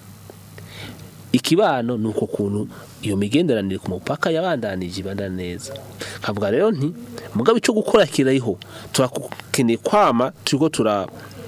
ikibano ni uko kuntu iyo migenderanire ku mupaka yabandanije ibandana neza nkavuga rero nti mugabo icyo gukora kirariho turakeneye kwama turiko tura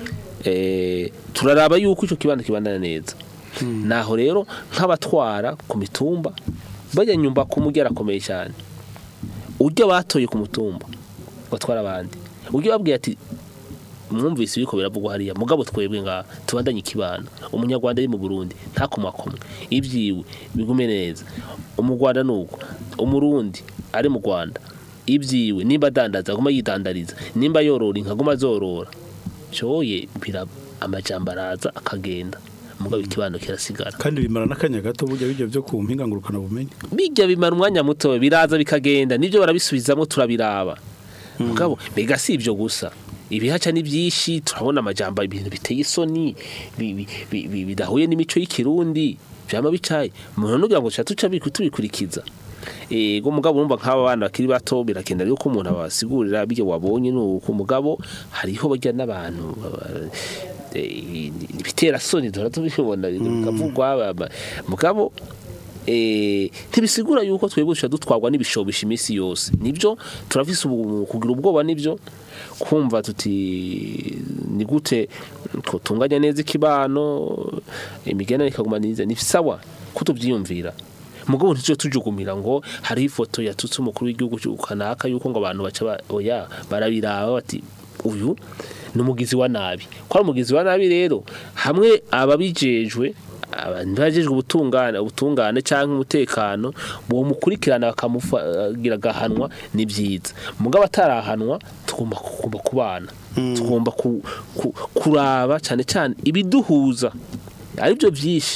eh, turaraba yuko icyo kibano kibandana neza naho rero nk'abatwara ku mitumba bajya nyumba ku mujyi arakomeye cyane ujya batoye ku mutumba batwara abandi ujya babwiye ati mwumvise ibiko biravugwa hariya mugabo twebwe nga tubandanye ikibano umunyarwanda ari mu Burundi ntakomakomwe ibyiwe bigume neza umugwanda nuko umurundi ari mu Rwanda ibyiwe nimba adandaza aguma yidandariza nimba yorora inka aguma azorora cyoye bira amajambo araza akagenda mugabo ikibano kirasigara kandi bimara n'akanya gato burya bijya byo ku mpinga ngurukana bumenyi bijya bimara umwanya muto biraza bikagenda nibyo barabisubizamo turabiraba mugabo mbega si ibyo gusa ibihaca ni byinshi turabona amajambo ibintu biteye isoni bi- bi- bi- bi- bidahuye n'imico y'ikirundi byama bicaye umuntu nugira ngo tuca tuca biku- tubikurikiza ego mugabo urumva nk'aba bana bakiri bato birakenda yuko umuntu abasigurira bijya wabonye nuko mugabo hariho bajya n'abantu baba- eh, ibitera soni duhora tubibona bikavugwa ba- ba- mugabo eh, ntibisigura yuko twebwe duca dutwarwa n'ibishobisha iminsi yose nibyo turafise ubu- kugira ubwoba nibyo kumva tuti ni gute tunganya neza ikibano imigenderanire ikaguma neza ni sawa ko tubyiyumvira mugabo ntitujye tujugumira ngo hariho ifoto yatutse umukuru w'igihugu cy'u- kanaka yuko ngo abantu baca ba- oya barabiraba bati uyu ni umugizi wa nabi ko ari umugizi wa nabi rero hamwe ababijejwe abantu bajejwe ubutungane ubutungane cyangwa umutekano uwo mukurikirana bakamufagira agahanwa ni byiza mugabo atarahanwa tugomba kugomba kubana tugomba ku- ku- kuraba cyane cyane ibiduhuza aribyo byinshi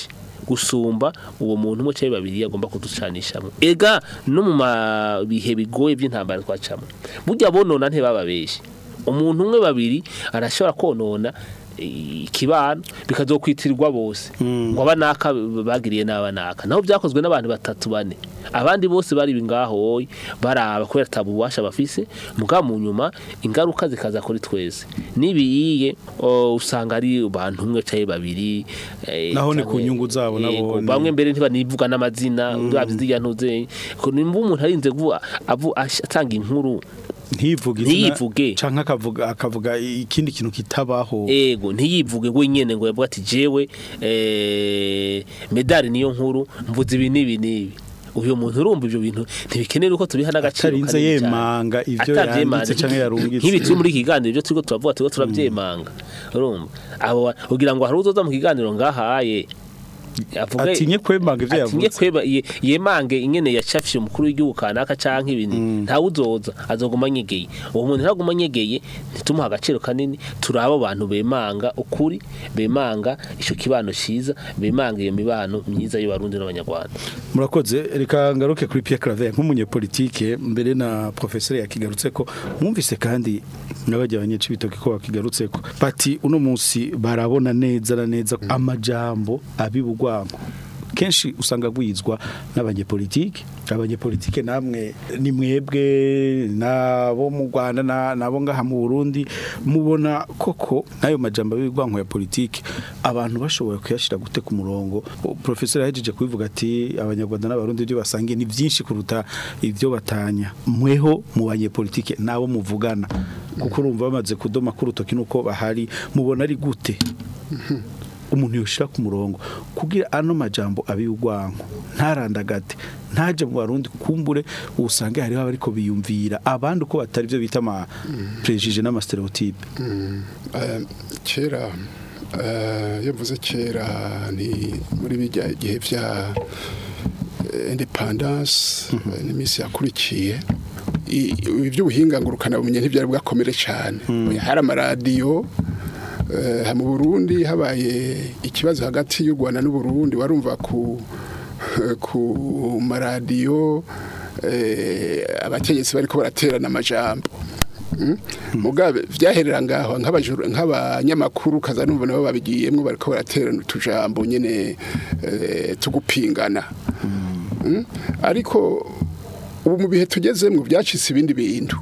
gusumba uwo muntu umwe cyangwa babiri agomba kuducanishamo ega no mu ma- bihe bigoye by'intambara twacamo burya bonona ntibababeshye umuntu umwe babiri arashobora konona ikibano bikazokwitirwa bose ngo abanaka bagiriye n'abanaka naho byakozwe n'abantu batatu bane abandi bose bari ngaho baraba kubera tabu ububasha bafise muga mu nyuma ingaruka zikaza kuri twese nibiyiye o, usanga ari abantu umwe caye babiri eh, Naho ni canke- ku nyungu zabo nabo Yego, ni- bamwe mbere ntibanivuga n'amazina uravye zirya ntuze ko nimba umuntu arinze kuvuga avu ash- atanga inkuru ntivuge izina Ntiyivuge. canke akavuga akavuga ikindi kintu kitabaho ego ntiyivuge ngo nyene ngo yavuga ati jewe eh medali niyo nkuru mvuze ibi nibi nibi uyu muntu urumva ivyo bintu ntibikenera uko tubiha n'agaciro Atarinze kanini cane. yemanga ivyo Atavyemanga. yanditse canke yarungitse. nk'ibi turi muri iki kiganiro ivyo turiko turavuga turiko turavyemanga urumva abo ba- ugira ngo hari uzoza mu kiganiro ngahaye avuge atinye kwemanga ivyo atinye yavuze kweba ye- yemange ingene yacafishe umukuru w'igihugu kanaka canke ibindi ntawe uzoza azoguma nyegeye uwo muntu ntaguma nyegeye ntitumuha agaciro kanini turi abo bantu bemanga ukuri bemanga ico kibano ciza bemanga iyo mibano myiza y'abarundi n'abanyarwanda murakoze reka ngaruke kuri Pierre Claver nk'umunyepolitike mbere na professeur yakigarutse ko mwumvise kandi n'abajya abanyeci bitoke ko bakigarutse ko bati uno munsi barabona neza na neza amajambo abibugwanko kenshi usanga gwizwa n'abanyepolitike abanyepolitike namwe ni mwebwe nabo mu Rwanda na- nabo ngaha mu Burundi mubona koko nayo majambo y'ibigwanko ya politike abantu bashoboye kuyashira gute ku murongo O, professor yahejeje kubivuga ati abanyarwanda n'abarundi byo basangiye ni byinshi kuruta ibyo batanya mweho mu banyepolitike nabo muvugana kuko urumva bamaze kudoma ku rutoki nuko bahari mubona ari gute umuntu yoshira ku murongo kugira ano majambo abiyugwanko ntarandagate ntaje mu barundi kumbure usange hariho abariko biyumvira abandi uko batari byo bita ama prejije n'ama stereotype Eh, kera eh, iyo mvuze kera ni muri bijya gihe vya eh, independence eh, n'iminsi yakurikiye I- iby'ubuhinga ngurukana bumenye ntibyari bwakomere cyane hari amaradiyo eh, mu Burundi habaye ikibazo hagati y'u Rwanda n'u Burundi warumva ku ku maradiyo eh, abategetsi bariko baraterana amajambo Mm? mugabe vyaherera ngaho nk'abajuru nk'abanyamakuru kaza numva nabo babigiyemwo bariko baraterana utujambo nyene eh, tugupingana Mm? ariko ubu mu bihe tugezemwo byacitse ibindi bintu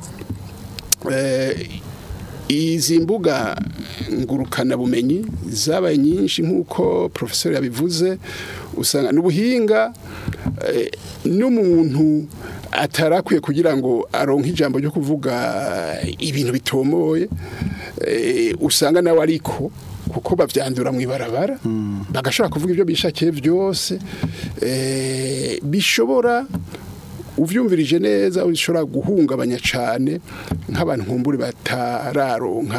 eh, izi mbuga ngurukana bumenyi zabaye nyinshi nk'uko professeur yabivuze usanga n'ubuhinga eh, n'umuntu atarakwiye kugira ngo aronke ijambo ryo kuvuga ibintu bitomoye eh, usanga nawe ariko kuko bavyandura mu ibarabara bagashobora kuvuga ibyo bishakiye byose eh, bishobora uvyumvirije neza ushobora guhungabanya cyane nk'abantu nkumburi batararonka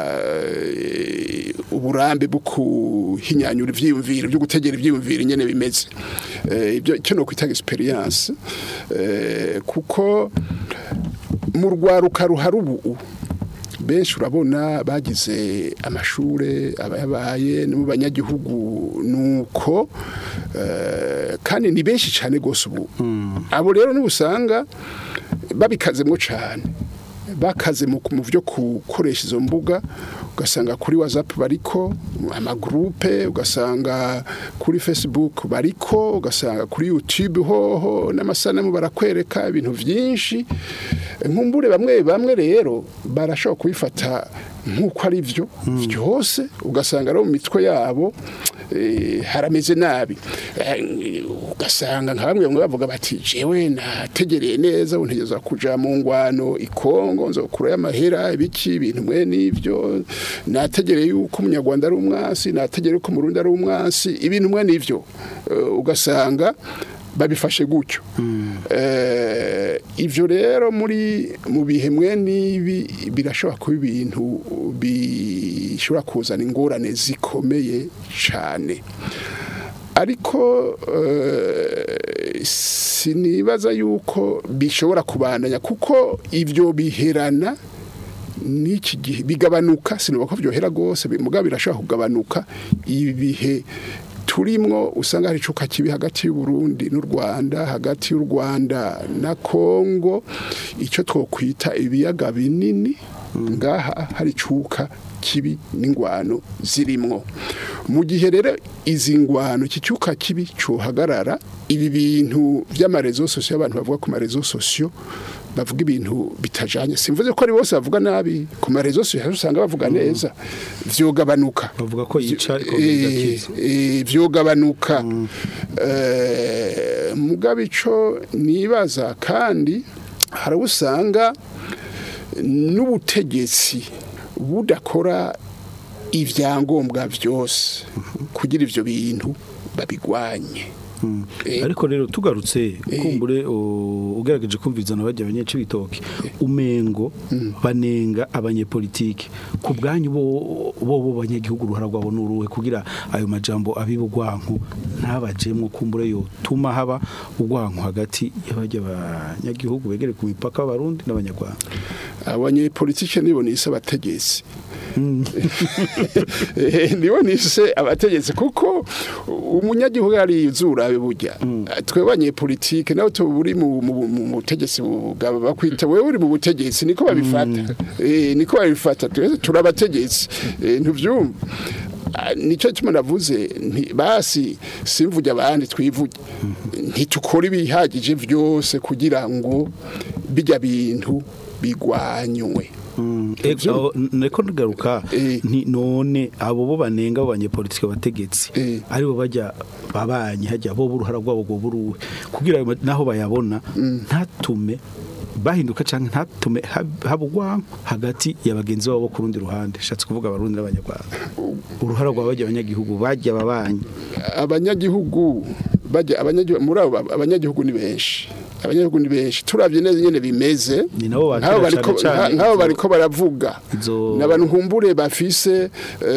eh, uburambe bwo kuhinyanyura ivyiyumviro byo gutegera ivyiyumviro nyene bimeze Eh, ibyo icyo no kwita experience eh, kuko mu rwaruka ruhari ubu benshi urabona bagize amashure abayabaye no mu banyagihugu nuko eh, kandi ni benshi cyane gose ubu abo rero n'ubusanga babikazemo cyane bakaze mu mu byo gukoresha izo mbuga ugasanga kuri whatsapp bariko amagurupe ugasanga kuri facebook bariko ugasanga kuri youtube hoho n'amasanamu barakwereka ibintu byinshi nkumbure bamwe bamwe rero barashobora kubifata nk'uko ari byo byose ugasanga ari mu mitwe yabo eh, harameze nabi Eh, ugasanga nka bamwe bamwe bavuga bati jewe nategereye neza untegeza kuja mu ngwano ikongo nzokura y'amahera ibiki ibintu mwe n'ivyo nategereye yuko umunyarwanda ari umwasi nategereye yuko umurundi ari umwasi ibintu mwe n'ivyo Eh, ugasanga babifashe gutyo Eh, ivyo rero muri mu bihe mwe n'ibi birashobora kuba ibintu bishobora kuzana ingorane zikomeye cyane ariko eh, sinibaza yuko bishobora kubandanya kuko ivyo biherana n'iki gihe bigabanuka sinuba ko byohera rwose mugabo birashobora kugabanuka ibihe turimwo usanga hari icuka kibi hagati y'u Burundi n'u Rwanda hagati y'u Rwanda na Kongo icyo twokwita ibiyaga binini ngaha hari icuka kibi n'ingwano zirimwo mu gihe rero izi ngwano iki cyuka kibi cyohagarara ibi bintu by'amarezo sosiyo abantu bavuga ku marezo sosiyo bavuga ibintu bitajanye simvuze ko ari bose bavuga nabi ku marezo sosiyo usanga bavuga neza vyogabanuka bavuga ko yica ariko Eh, bigakiza eh, vyogabanuka Eh, mugabe ico nibaza kandi hari abo usanga n'ubutegetsi budakora ibyangombwa byose kugira ivyo bintu babigwanye Eh, ariko rero tugarutse kumbure u- ugerageje kumvizana bajya abanyeci bitoke umengo banenga abanyepolitike ku bwanyu bo bo bo banyagihugu uruhara rwabo nuruhe kugira ayo majambo abibugwanku ntabajemwo kumbure yo tuma haba ugwanku hagati y'abajya abanyagihugu begere ku mipaka y'abarundi n'abanyarwanda abanyepolitike nibo nise abategetsi Eh, nibo nise abategetsi kuko umunyagihugu ari izurabe burya twe abanyepolitike nawe turi mu mu- mu butegetsi bugaba bakwita wewe uri mu butegetsi niko babifata Eh, niko babifata twese turi abategetsi Eh, ntuvyumva Ah, nicyo kimwe navuze nti basi simvuge abandi twivuge ntitukora ibihagije byose kugira ngo bijya bintu bigwanywe Ego neko ndigaruka nti none abo bo banenga abo banyepolitike bategetsi aribo bajya babanye hajya bo uruhara rwabo rwo buruwe kugira ayo ma- naho bayabona ntatume bahinduka canke ntatume hab- habugwa hagati ya bagenzi babo bo ku rundi ruhande shatse kuvuga abarundi n'abanyarwanda uruhara rwa bajya abanyagihugu bajya babanye abanyagihugu bajya abanyagihugu muri abo abanyagihugu ni benshi abanyagihugu ni benshi turavye neza nyene bimeze ni nabo nk'abo bakira bariko cane cane nk'abo izo- bariko baravuga izo- n'abantu nkumbure bafise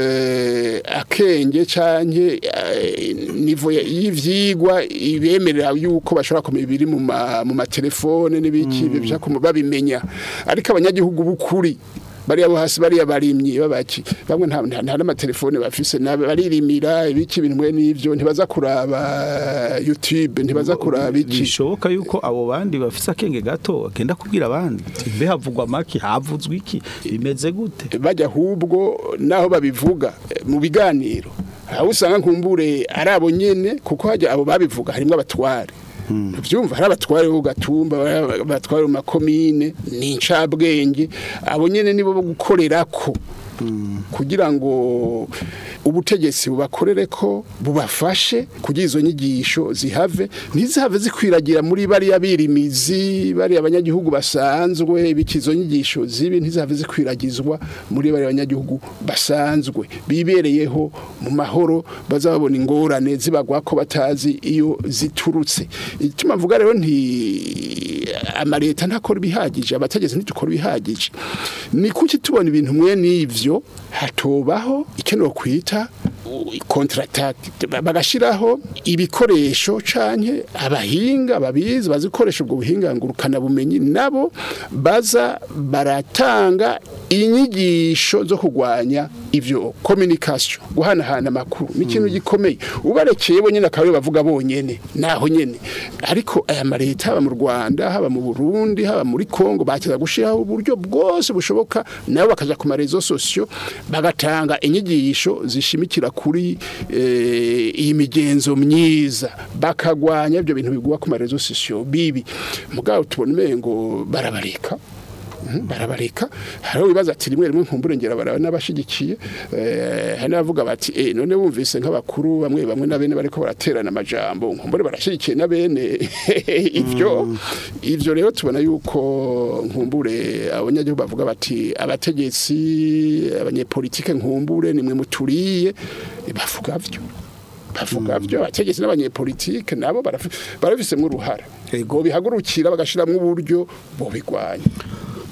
eh, akenge canke eh, nivo ya- y'ivyigwa ibemerera yuko bashobora kumenya ibiri mu ma- mu matelefone n'ibiki bishaka kuma- babimenya ariko abanyagihugu b'ukuri bariya bo hasi bariya barimyi babaki bamwe nta nta nta n'amatelefone bafise na- baririmira ibiki ibintu mwe n'ivyo ntibaza kuraba YouTube ntibaza kuraba iki bishoboka yuko abo bandi bafise akenge gato agenda kubwira abandi ati, mbe havugwa maki havuzwe iki bimeze gute bajya ahubwo naho babivuga eh, mu biganiro aho usanga nkumbure ari abo nyene kuko hajya abo babivuga harimo abatware byumva hari abatware bo gatumba hari abatware mu makomine ni incabwenge abo nyene nibo bo gukorerako kugira ngo ubutegetsi bubakorere ko bubafashe kugira izo nyigisho zihave ntizihave zikwiragira muri bariya birimizi bariya abanyagihugu basanzwe biki izo nyigisho zibi ntizihave zikwiragizwa muri bariya abanyagihugu basanzwe bibereyeho mu mahoro bazababona ingorane zibagwa ko batazi iyo ziturutse ituma mvuga rero nti amareta ntakora ibihagije abategetsi ntitukora ibihagije ni kuki tubona ibintu mwe n'ivyo hatobaho icyo kwita kontratake bagashiraho ibikoresho canke abahinga babizi bazikoresha ubwo buhinga ngurukana bumenyi nabo baza baratanga inyigisho zo kugwanya ivyo communication guhanahana amakuru ni ikintu gikomeye ubarekeye bo nyene akaba bavuga bonyene naho nyene ariko aya mareta haba mu Rwanda haba mu Burundi haba muri Kongo bakiza gushiraho uburyo bwose bushoboka nabo bakaja ku marezo sosio bagatanga inyigisho zishimikira kuri eh, iyi migenzo myiza bakagwanya ibyo bintu bigwa ku marezo sosio bibi mugabo tubona umengo barabareka Mhm, barabareka hariho ibibazo ati rimwe rimwe nkumbure ngera baraba n'abashigikiye eh, hari n'abavuga bati eh none bumvise nk'abakuru bamwe bamwe na bene bariko baraterana amajambo nkumbure barashigikiye na bene ivyo ivyo rero tubona yuko nkumbure abanyagihugu bavuga bati abategetsi abanyepolitike nkumbure nimwe muturiye bavuga vyo bavuga vyo abategetsi n'abanyepolitike nabo barafi- barafisemo uruhara ego bihagurukira bagashiramwo uburyo bobigwanya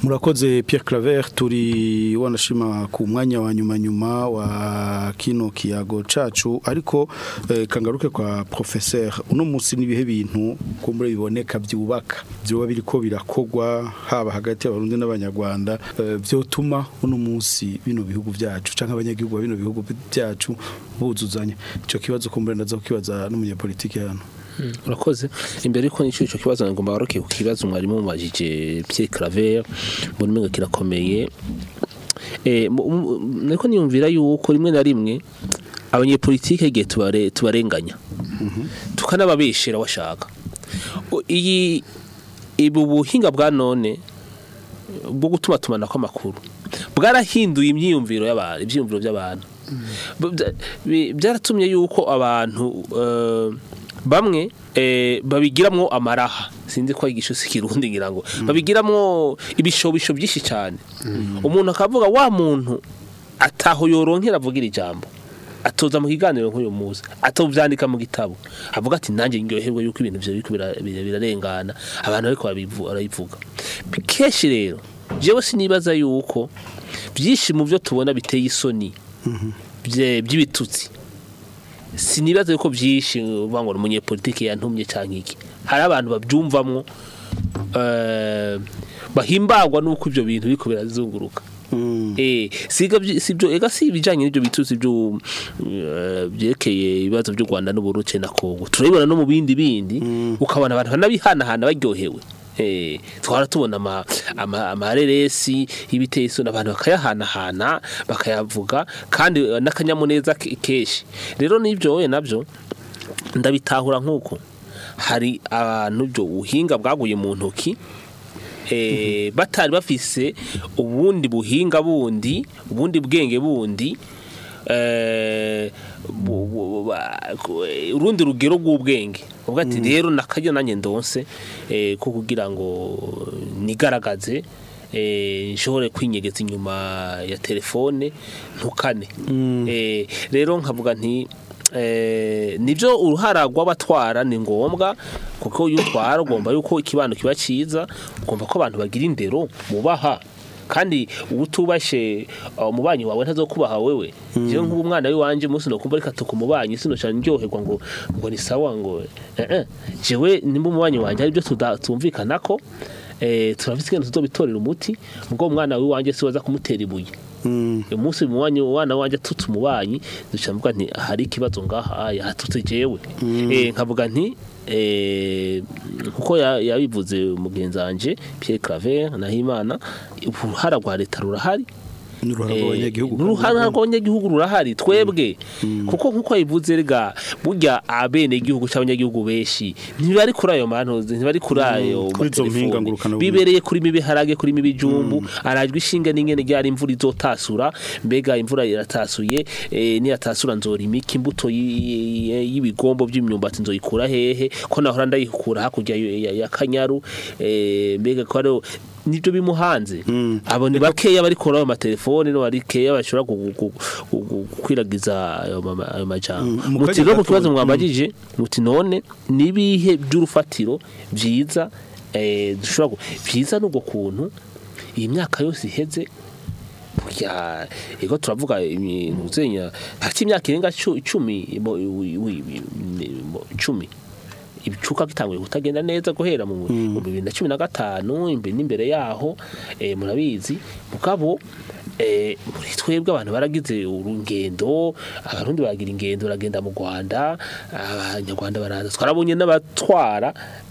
murakoze Pierre Claver turi wanashima ku mwanya wa nyuma nyuma wa kino kiyago cacu ariko eh, kangaruke kwa professeur uno munsi nibihe bintu ko muri biboneka byubaka byoba biriko birakogwa haba hagati y'abarundi n'abanyarwanda eh, byotuma uno munsi bino bihugu byacu canke abanyagihugu ba bino bihugu byacu buzuzanya ico kibazo ko muri ndaza kukibaza n'umunyapolitiki hano urakoze imbere yuko nicyo icyo kibazo ngomba waroke ku kibazo mwarimu mubajije Pierre Claver mbona umenga kirakomeye eh mu- mu- nariko niyumvira yuko rimwe na rimwe abanyepolitike igihe tubare tubarenganya tukanababeshera washaka O- iyi ibu buhinga bwa none bwo gutuma tumana kw'amakuru bwarahinduye imyiyumviro y'abantu ibyiyumviro by'abantu Bya- bi- byaratumye yuko abantu eh, bamwe eh, babigiramwo amaraha sinzi ko igisho si kirundi ngira ngo babigiramwo ibishobisho byinshi cyane umuntu akavuga wa muntu ataho yoronkera avugira ijambo atoza mu kiganiro nk'uyu munsi atovyandika mu gitabo avuga ati nanjye ndyoherwe yuko ibintu byo biriko bira- bira- birarengana abantu ariko barabivuga kenshi rero jewe sinibaza yuko byinshi mu byo tubona biteye isoni bye- by'ibitutsi sinibaza yuko byinshi uvuga ngo ni umunyepolitike yantumye cyangwa iki hari abantu babyumvamwo eh, bahimbagwa n'uko ibyo bintu biriko birazunguruka eh siga byi- sibyo ega si ibijanye n'ibyo bitutsi byo eh, byerekeye ibibazo by'u Rwanda n'Uburundi na Kongo turabibona no mu bindi bindi ukabona abantu banabihanahana baryohewe Eh, twara tubona ama- ama- amareresi y'ibiteye isoni abantu bakayahanahana bakayavuga kandi eh, n'akanyamuneza ke- kenshi rero n'ibyo we nabyo ndabitahura nk'uko hari abantu byo ubuhinga bwaguye mu ntoki eh, batari bafise ubundi buhinga bundi ubundi bwenge bundi eh, bu- bu- ba- ku- eh, urundi rugero rw'ubwenge uvuga ati rero nakajya nanjye ndonse eh, ko kugira ngo nigaragaze eh, nshobore kwinyegeza inyuma ya telefone ntukane Eh, rero nkavuga nti eh, nibyo uruhara rw'abatwara ni ngombwa kuko iyo utwara ugomba yuko ikibano kiba cyiza ugomba ko abantu bagira indero mubaha kandi utubashe uh, umubanyi wawe ntazokubaha wewe jewe nk'ubu umwana w'iwanje umunsi nokumva reka tukumubanyi sinoca ndyoherwa ngo ngo ni sawa ngo eh eh jewe nimba umubanyi wanje ari byo tumvikanako eh turafite ikintu tuzobitorera umuti ubwo umwana w'iwanje si waza kumutera ibuye umunsi muwanyi wana wanje tutse umubanyi duca mvuga nti hari ikibazo ngaha aya hatutse jewe eh nkavuga nti eh kuko ya- yabivuze mugenzi wanje Pierre Claver Nahimana uruhara rwa leta rurahari n'uruhara Eh, rw'abanyagihugu n'uruhara rw'abanyagihugu rurahari twebwe kuko nkuko yivuze rega burya abene igihugu cy'abanyagihugu benshi ntibari kuri ayo mantu ntibari kuri ayo kuri izo mpinga matelefone. ngurukanabumenyi. bibereye kuri mibi harage kuri mibi jumbu arajwe ishinga n'ingene ryari imvura izotasura mbega imvura iratasuye eh, niyatasura nzora imiki imbuto y- y- y'ibigombo by'imyumbati nzoyikura hehe ko nahora ndayikura hakurya ya- ya- ya kanyaru eh, mbega ko ariho nibyo bimuhanze abo ni bakeya bari kuri ayo matelefone no bari keya bashobora gu- gu- gu- gu- gukwiragiza ayo mama- ayo majambo mu muti kanya rero ku gato- kibazo mm. mwambagije muti none nibihe by'urufatiro byiza eh, dushobora gu- byiza n'ubwo kuntu iyi myaka yose iheze burya ego turavuga imuzenya hati imyaka irenga cu- icumi mo- wi- wi- wi- mo- icumi ibicuka bitanguye kutagenda neza guhera mu mu bibiri na cumi na gatanu imbere n'imbere yaho eh, murabizi mugabo eh, muri twebwe abantu baragize urugendo abarundi baragira ingendo baragenda mu Rwanda abanyarwanda baraza twarabonye n'abatwara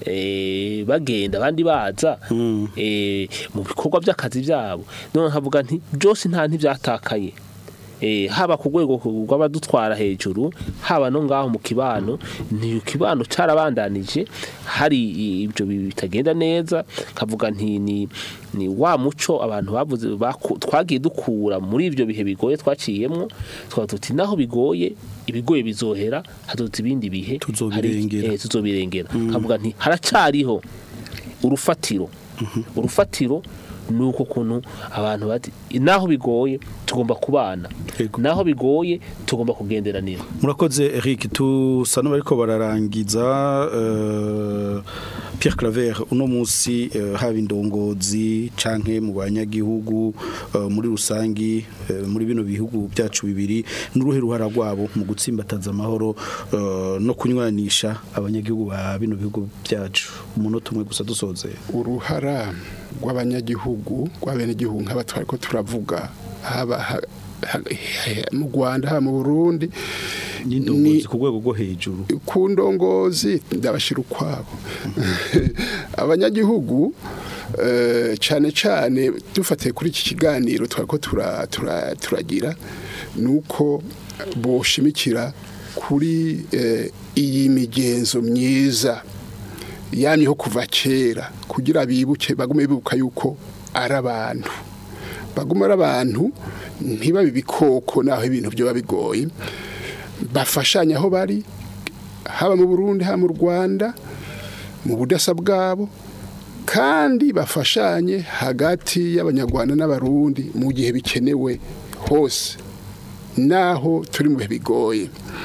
eh, bagenda abandi baza eh, mu bikorwa by'akazi byabo none nkavuga nti byose nta ntibyatakaye eh, haba ku rwego rw'abadutwara hejuru haba no ngaho mu kibano ni ikibano carabandanije hari ibyo bitagenda neza kavuga nti ni ni wa muco abantu bavuze baku- twagiye dukura muri ibyo bihe bigoye twaciyemwo twaba tuti naho bigoye ibigoye bizohera hazoza ibindi bihe Tuzobirengera. hari- eh, tuzobirengera kavuga nti haracariho urufatiro urufatiro nuko kuntu abantu bati naho bigoye tugomba kubana naho bigoye tugomba kugenderanira murakoze Eric tusa n'abariko bararangiza eh, Pierre Claver uno munsi eh, haba indongozi canke mu banyagihugu eh, muri rusangi eh, muri bino bihugu byacu bibiri n'uruhe ruhara rwabo mu gutsimbataza amahoro eh, no kunywanisha abanyagihugu ba bino bihugu byacu umunota umwe gusa dusoze uruhara rw'abanyagihugu rw'abenegihugu nk'aba twari ko turavuga haba ha- ha- mu Rwanda haba mu Burundi n'indongozi ku rwego rwo hejuru ku ndongozi ndabashira ukwabo abanyagihugu eh, cyane cyane dufatiye kuri iki kiganiro twari ko tura- tura- turagira ni uko boshimikira kuri eh, iyi migenzo myiza yamyeho kuva kera kugira bibuke bagume bibuka yuko ari abantu baguma ari abantu ntibabe ibikoko naho ibintu byoba bigoye bafashanya aho bari haba mu Burundi haba mu Rwanda mu budasa bwabo kandi bafashanye hagati y'abanyarwanda n'abarundi mu gihe bikenewe hose naho turi mu bihe bigoye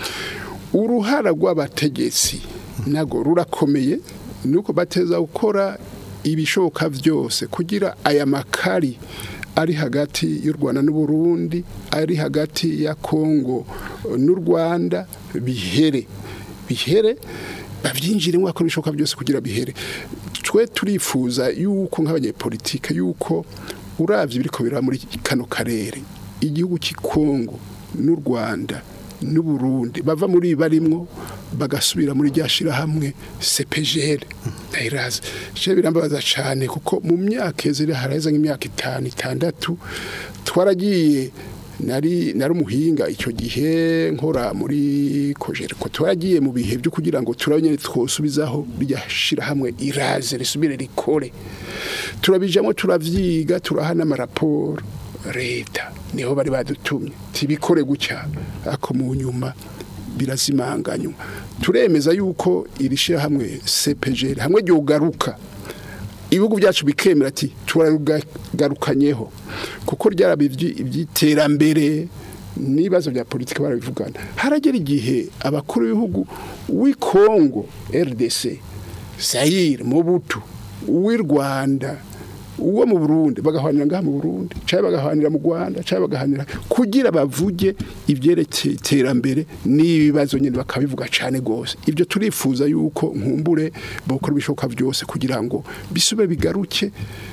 uruhara rw'abategetsi nago rurakomeye nuko bateza gukora ibishoboka byose kugira aya makari ari hagati y'u Rwanda n'u Burundi ari hagati ya Kongo n'u Rwanda bihere bihere bavyinjiremo bakora ibishoboka byose kugira bihere twe turifuza yuko nk'abanyepolitike yuko uravye biriko biraba muri kano karere igihugu cy'ikongo n'u rwanda n'u burundi bava muri ibi barimwo bagasubira muri rya shirahamwe cepgl ndayirazi je birambabaza cane kuko mu myaka ezeri haraheza nk'imyaka itanu itandatu twaragiye nari nari umuhinga icyo gihe nkora muri kojere ko twaragiye mu bihe byo kugira ngo turabonye twosubizaho rya shirahamwe iraze risubire rikore turabijamo turavyiga turahana amaraporo leta niho bari badutumye tibikore gutya ako mu nyuma birazimanganywa turemeza yuko iri shirahamwe CPG hamwe ryogaruka ibihugu byacu bikemera ati turagarukanyeho kuko ryarabi ibyiterambere n'ibibazo bya politiki barabivugana haragera igihe abakuru b'ibihugu w'i Kongo RDC Zaire Mobutu uw'i Rwanda uwo mu Burundi bagahanira ngaha mu Burundi cyangwa bagahanira mu Rwanda cyangwa bagahanira kugira bavuge ibyerekeye iterambere n'ibibazo nyine bakabivuga cyane gose ibyo turifuza yuko nkumbure bokora ibishoboka byose kugira ngo bisube bigaruke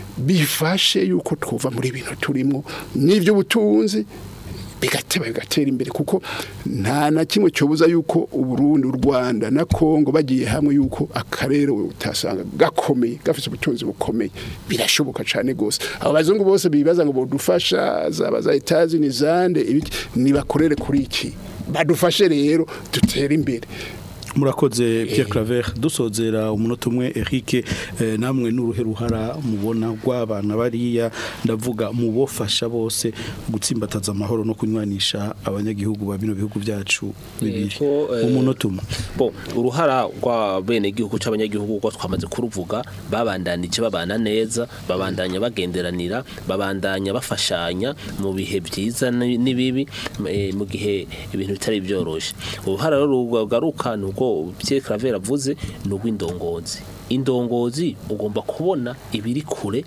bifashe yuko twuva muri ibintu turimo n'iby'ubutunzi bigateba bigatera imbere kuko nta na kimwe cyobuza yuko uburundi u rwanda na kongo bagiye hamwe yuko akarere utasanga gakomeye gafite ubutunzi bukomeye birashoboka cyane rwose abo bazungu bose bibaza ngo bodufasha zaba za etazi ni zande ibiki nibakorere kuri iki badufashe rero dutere imbere murakoze Pierre Claver dusozera umunota umwe Eric eh, namwe n'uruhe ruhara mubona rw'abana bariya ndavuga mubofasha bose gutsimbataza amahoro no kunywanisha abanyagihugu ba bino bihugu byacu bibiri Yego, eh, umunota umwe bo uruhara rwa bene igihugu cy'abanyagihugu ko twamaze kuruvuga babandanije babana neza babandanya bagenderanira babandanya bafashanya mu bihe byiza ni- n'ibibi eh, mu gihe ibintu bitari byoroshye uruhara rero rugaruka ni uko Pierre Claver avuze ni urw'indongozi indongozi ugomba kubona ibiri kure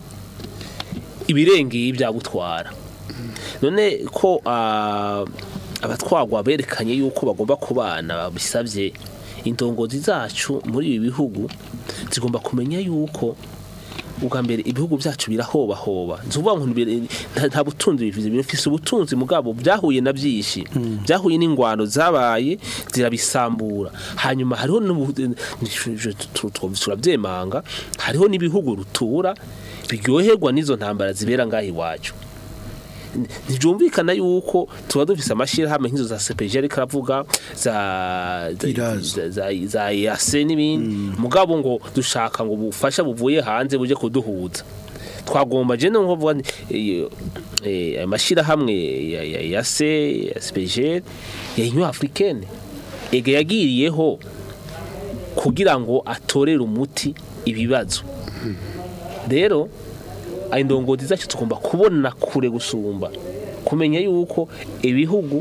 ibirengeye ibyagutwara none ko ah, abatwagwa berekanye yuko bagomba kubana babisabye indongozi zacu muri ibi bihugu zigomba kumenya yuko ubwa mbere ibihugu byacu birahobahoba nzuvuga ngo ntibire- nta- nta butunzi bivuze bifise ubutunzi mugabo byahuye na byinshi byahuye n'ingwano zabaye zirabisambura hanyuma hariho n'ubu- tu- tu- turabyemanga hariho n'ibihugu rutura biryoherwa n'izo ntambara zibera ngaho iwacu ntibyumvikana yuko tuba dufise amashyirahamwe nk'izo za CPG ariko aravuga za za- za- za za EAC n'ibindi mugabo ngo dushaka ngo ubufasha buvuye hanze buje kuduhuza twagomba je no kuvuga nti, eh, eh, amashyirahamwe ya ya EAC ya CPG ya Union Africaine ega yagiriyeho kugira ngo atorere umuti ibibazo rero indongozi zacu tugomba kubona kure gusumba kumenya yuko ibihugu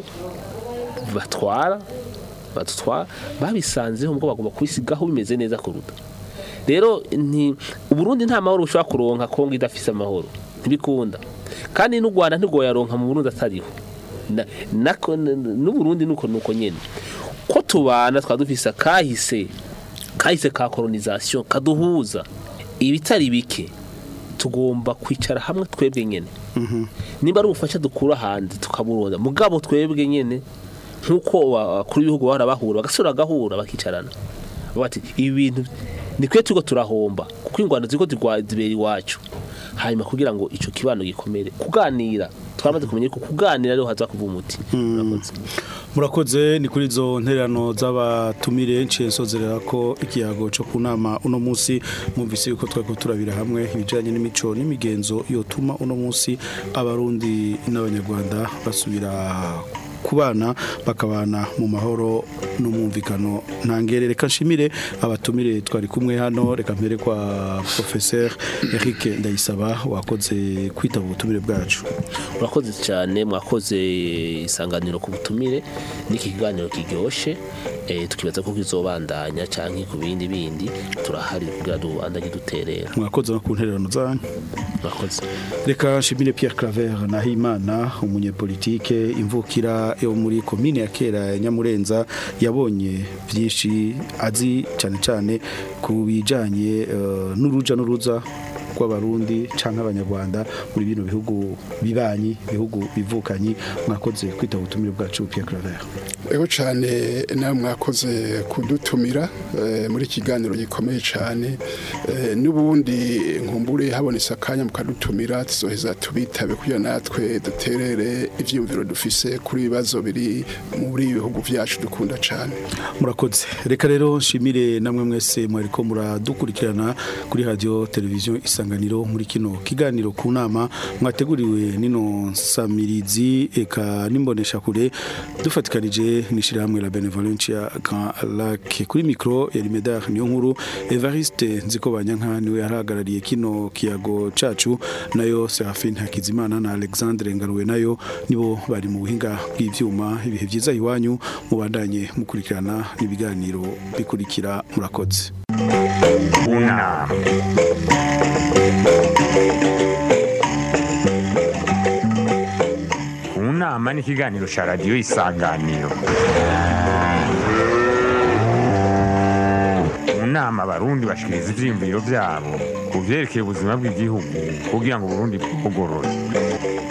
batwara badutwara babisanzeho ngo bagomba kubisigaho bimeze neza kuruta rero nti uburundi nta mahoro bushobora kuronka kongo idafise amahoro ntibikunda kandi n'u rwanda ntigoyaronka mu burundi atariho Na- nako- n- n'uburundi nuko nuko nyene ko tubana twaba dufise akahise kahise ka kolonisation kaduhuza ibitari bike tugomba kwicara hamwe twebwe nyene nimba ari ubufasha dukura hanze tukaburonda mugabo twebwe nyene nk'uko abakuru b'ibihugu bahora bahura bagasubira bagahura bakicarana bati ibi bintu ni twe turiko turahomba kuko ingwano ziriko zirwa- zibera iwacu hanyuma kugira ngo ico kibano gikomere kuganira twamaze kumenya ko kuganira ariho haza kuva umuti Murakoze. murakoze ni kuri izo ntererano z'abatumire nciye nsozerera ko ikiyago cyo ku nama uno munsi mwumvise yuko twari turabira hamwe ibijyanye n'imico n'imigenzo yotuma uno munsi abarundi n'abanyarwanda basubira kubana bakabana mu mahoro n'umwumvikano ntangere reka nshimire abatumire twari kumwe hano reka mpere kwa professeur Eric Ndayisaba wakoze kwitaba ubutumire bwacu murakoze cyane mwakoze isanganiro ku butumire n'iki kiganiro kiryoshe eh, tukibaza ko kizobandanya canke ku bindi bindi turahari kugira dubandanye duterera mwakoze no ku ntererano zanyu murakoze reka nshimire Pierre Claver Nahimana umunyepolitike imvukira yo muri komine ya kera ya Nyamurenza yabonye byinshi azi cyane cyane ku bijanye eh, n'uruja n'uruza rw'abarundi canke abanyarwanda muri bino bihugu bibanyi bihugu bivukanyi mwakoze kwita ubutumire bwacu Pierre Claver Ego cyane nawe mwakoze kudutumira eh, muri kiganiro gikomeye cyane eh, n'ubundi nkumbure habonetse akanya mukadutumira tuzoheza tubitabe kugira natwe duterere ivyiyumviro dufise kuri ibibazo biri muri ibi bihugu vyacu dukunda cyane murakoze reka rero nshimire namwe mwese mwariko muradukurikirana kuri radio televiziyo isanganiro muri kino kiganiro ku nama mwateguriwe nino samirizi eka nimbonesha kure dufatikanije n'ishirahamwe la benevolencia Grand Lac kuri micro ya Rimedar niyo nkuru Evariste nziko banyanka niwe yarahagarariye kino kiyago cacu nayo Serafine Hakizimana na Alexandre Ngaruwe nayo nibo bari mu buhinga bw'ivyuma ibihe vyiza iwanyu mubandanye mukurikirana n'ibiganiro bikurikira murakoze unama unama ni ikiganiro cya radiyo isanganiro mu nama abarundi bashikiriza ivyiyumviro vyabo ku vyerekeye ubuzima bw'igihugu kugira ngo uburundi bwugorore